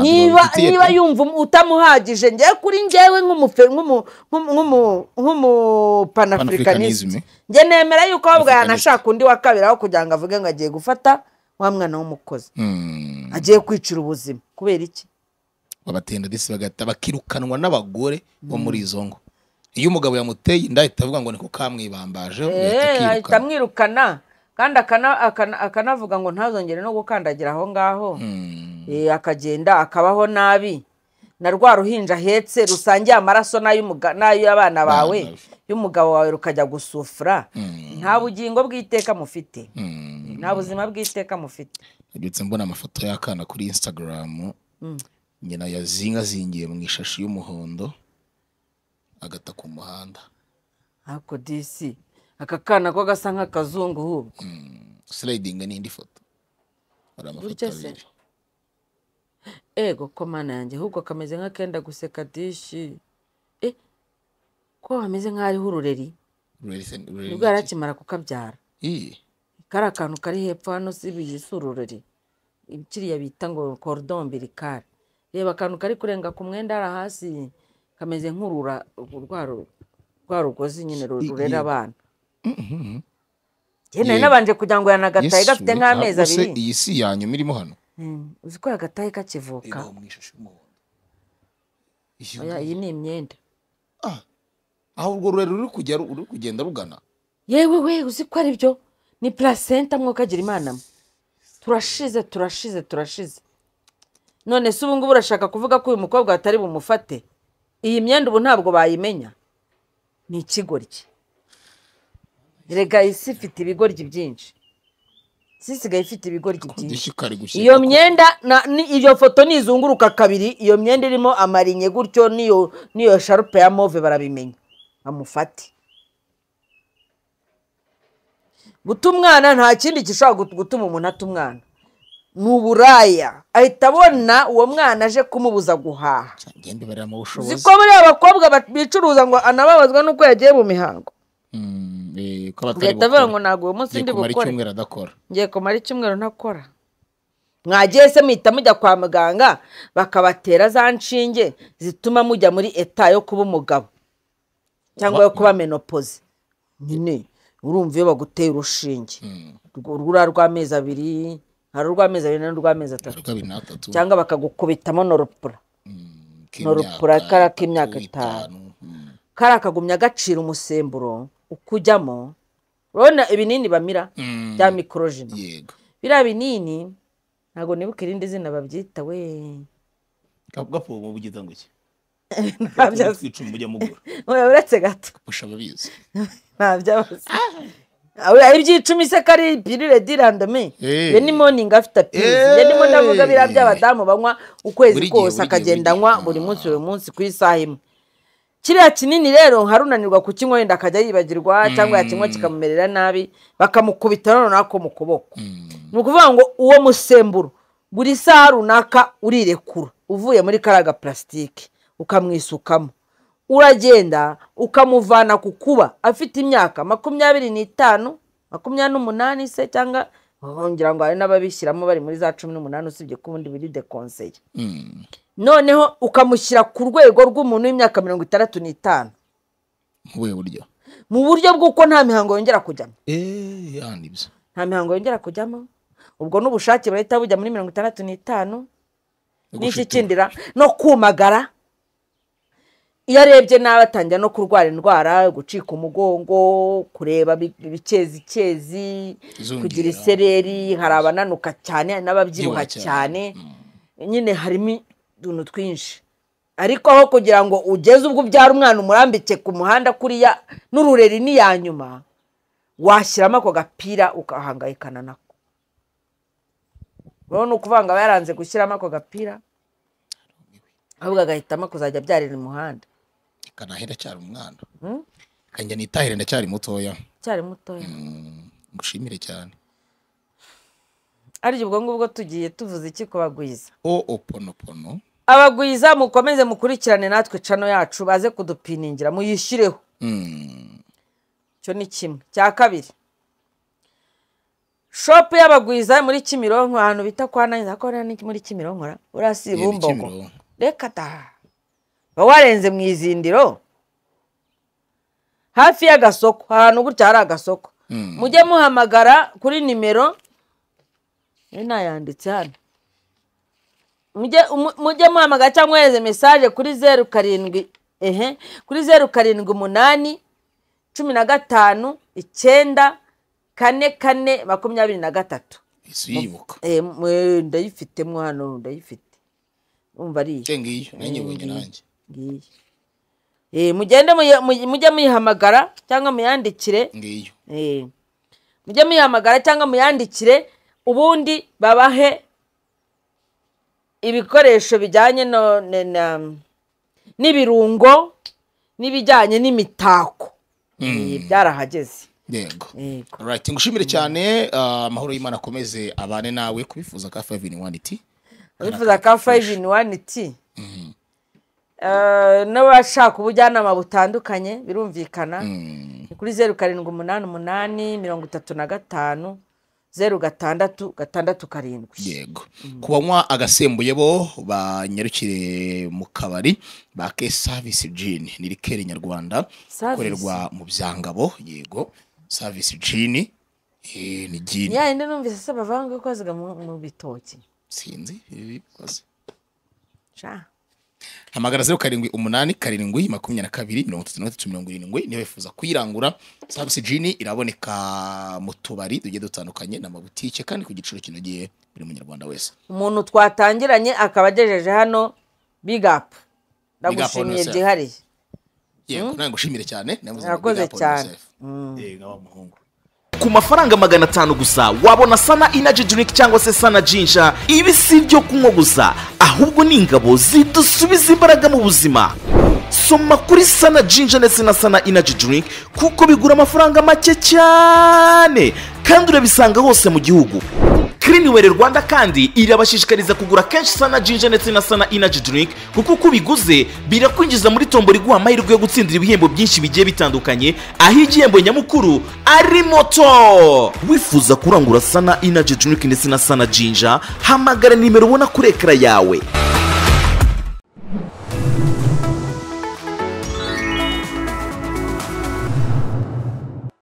niba niba yumva um- utamuhagije njyewe kuri njyewe nk'umufe- nk'umu- nk'umu- nk'umu- Panafricanism, nk'umupanafurikanisme eh? njye nemera yuko ahubwo Panafricanist. yanashaka undi wa kabiri aho kugira ngo avuge ngo agiye gufata wa mwana w'umukozi agiye kwicira ubuzima kubera iki babatenda disi bagahita bakirukanwa n'abagore bo muri izo ngo iyo umugabo yamuteye inda ahita avuga ngo niko kamwibambaje Eh, ahita amwirukana kandi akana- akana- akanavuga ngo ntazongere no gukandagira aho ngaho Eh, akagenda akabaho nabi na rwa ruhinja ahetse rusangiye amaraso n'ay'umuga- n'ay'abana bawe Abana be. y'umugabo wawe rukajya gusufura nta bugingo bw'iteka mufite nta buzima bw'iteka mufite nabyutse mbona amafoto y'akana kuri instagram nyina yazingazingiye mu ishashi y'umuhondo agata ku muhanda ako disi aka kana ko gasa nk'akazungu hubwo sliding n'indi foto hari amafoto Burya se. abiri ego ko mana yanjye ahubwo kameze nk'akenda guseka dishi eh ko hameze nk'ariho urureri Rurerure se- rurerure nibwo yari akimara kukabyara Ih, kari akantu kari hepfo hano si iyi si urureri kiriya bita ngo korodon birikari reba akantu kari kurenga ku mwenda hariya hasi kameze nk'urura rwa ru- rwa rugozi nyine ru- I- rurera ye- abana nari Ye- nabanje kugira ngo yanagataye Yesu, gafite nk'amezi ntabwo se abiri iyi si ya nyuma irimo hano Mm, uzi ko yagataye kakivuka ibaho mu ishashi y'umuhondo Iyo- Oya, iyi ni imyenda Ah, aho urwo rurerure ruri kujya ru- ruri kugenda rugana yewe we uzi ko ari byo ni placenta mwokagira imana mwe turashize turashize turashize none se ubu ngubu urashaka kuvuga ko uyu mukobwa batari bumufate iyi myenda ubu ntabwo bayimenya ni ikigoryi rega isi ifite ibigoryi byinshi isi isigaye ifite ibigoryi byinshi igishikari gushyika iyo ku- myenda na- ni- iyo foto nizunguruka kabiri iyo myenda irimo amarinye gutyo n'iyo n'iyo sharupe ya move barabimenya bamufate guta umwana nta kindi gishobora gut- gutuma umuntu ata umwana ni uburaya ahita abona uwo mwana aje kumubuza guhaha ngende baramo uzi ubushobozi ko buriya abakobwa bat- bicuruza ngo anababazwa n'uko yagiye mu mihango Mm, eh, ko abatari ugahita bukora. avuga ngo ntabwo uyu munsi Ngiye ndi kumara bukore icyumweru adakora ngiye kumara icyumweru ntakora mwagiye se muhita mujya kwa muganga bakabatera za nshinge zituma mujya muri eta yo kuba umugabo cyangwa yo kuba menopoze nyine urumva iyo baguteye urushinge urwo ruriya rw'amezi abiri hari urw'amezi abiri n'urw'amezi atatu ariko abiri n'atatu cyangwa bakagukubitamo noropura k'imyaka norupura kara k'imyaka itanu. Mm. kariya kagumya gacira umusemburo ukujyamo urabona ibinini bamira Mm. bya mikorojina yego biriya binini ntabwo nibuka irindi zina babyita we gapo ubu bugize ngo iki Ntabyo azi. twicuma mujya mugura Oya, uretse gato busha ababizi ntabyo abazi Oya, ibyicumi se kari pirire dirandome Eh. iyo ni moningi afite pirizi iyo ndimo ndavuga biriya Eh. by'abadamu banywa ukwezi Buri gihe, kose buri gihe, akagenda buri gihe. anywa buri munsi buri munsi ku isaha imwe kiriya kinini rero harunanirwa kukinywa wenda akajya yibagirwa cyangwa yakinywa kikamumerera nabi bakamukubita noneho ako mu kuboko ni ukuvuga ngo uwo musemburo buri saha runaka urirekura uvuye muri kariya gaparasitike ukamwisukamo uragenda ukamuvana ku kuba afite imyaka makumyabiri n'itanu makumyabiri n'umunani se cyangwa ngira ngo hari n'ababishyiramo bari muri za cumi n'umunani usibye ko ubundi biri dekonseye Mm. noneho ukamushyira ku rwego rw'umuntu w'imyaka mirongo itandatu n'itanu mu buhe buryo mu buryo bw'uko nta mihango yongera kujyamo Eh, ah, nibyo nta mihango yongera kujyamo ubwo n'ubushake buhita bujya muri mirongo itandatu n'itanu n'iki Gushitura. kindira no kumagara iyo arebye nabi atangira no kurwara indwara gucika umugongo kureba bi- ibikezikezi Izungera. kugira isereri hari abananuka cyane hari n'ababyibuha Byibuha cyane. cyane nyine harimo utuntu twinshi ariko aho kugira ngo ugeze ubwo ubyara umwana umurambike ku muhanda kuriya n'urureri ni iya nyuma washyiramo ako gapira ugahangayikana nako urabona ni ukuvuga ngo aba yaranze gushyiramo ako gapira ahubwo agahitamo kuzajya abyarira umuhanda kanahera cyari umwana Mm. kanjya nitahire ndacyari mutoya cyari mutoya Mm, ngushimire cyane ariko ubwo ngubwo tugiye tuvuze iki ku bagwiza o oponopono abagwiza mukomeze mukurikirane natwe cano yacu baze kudupiningira muyishyireho Mm. icyo ni kimwe cya kabiri shopu y'abagwiza muri kimironko ahantu bita kwa nanyiza ko ni muri kimironko ra Yego, urasiba umbongo Kimironko. reka taha uba warenze mu izindiro hafi y'agasoko ahantu gutya hari agasoko Mm. mujye muhamagara kuri nimero iyo nayanditse hano Mujye- mu- mujye muhamagara cyangwa mwohereze mesaje kuri zeru karindwi ehe kuri zeru karindwi umunani cumi na gatanu icyenda kane kane makumyabiri na gatatu isi yibuka Eh, mwe- ndayifitemo hano ndayifite umva ari iyi ngiyo nanjye ubonye nanjye ngiyi Eh, mugende muyi- muyi- mujye muyihamagara cyangwa muyandikire ngiyo Eh, mujye muyihamagara cyangwa muyandikire ubundi babahe ibikoresho bijyanye no- ne- na- n'ibirungo n'ibijyanye n'imitako Eh, byarahageze yego Yego. Right, ngushimire cyane ah, amahoro y'Imana akomeze abane nawe kubifuza ka 5 T wifuza ka fayive ini wani ti Eh, n'abashaka ubujyanama butandukanye birumvikana ni kuri zeru karindwi umunani umunani mirongo itatu na gatanu zeru gatandatu gatandatu karindwi yego ku banywa agasembuye bo banyarukire mu kabari ba ke service gin ni rikeri nyarwanda Service? ikorerwa mu byangabo yego service gin eh, ni gin ya yindi numvise se bavanga ko ziga mu mu bitoki sinzi eh, koze. Sha. hamagara zeru karindwi umunani karindwi makumyabiri na kabiri mirongo itatu na gatatu mirongo irindwi niba wifuza kuyirangura savisi jini iraboneka mu tubari tugiye dutandukanye n'amabutike kandi ku giciro kinogeye buri munyarwanda wese umuntu twatangiranye akaba agejeje hano bigapu on ndagushimiye yourself. byihariye yego nawe ngushimire cyane navuze ngo Urakoze big up on cyane. yourself. yego w'umuhungu ku mafaranga magana atanu gusa wabona sana inaji juniki cyangwa se sana jinsha ibi si ibyo kunywa gusa ahubwo ni ingabo zidusubiza imbaraga mu buzima soma kuri sana jinja ndetse na sana inaji juniki kuko bigura amafaranga make cyane kandi urabisanga hose mu gihugu Cliniware Rwanda kandi irabashishikariza kugura kenshi sana jinja ndetse na sana inaji drink kuko uko ubiguze birakwinjiza muri tombora iguha amahirwe yo gutsindira ibihembo byinshi bigiye bitandukanye aho igihembo nyamukuru ari moto wifuza kurangura sana inaji drink ndetse na sana jinja hamagara nimero ubona kuri ekara yawe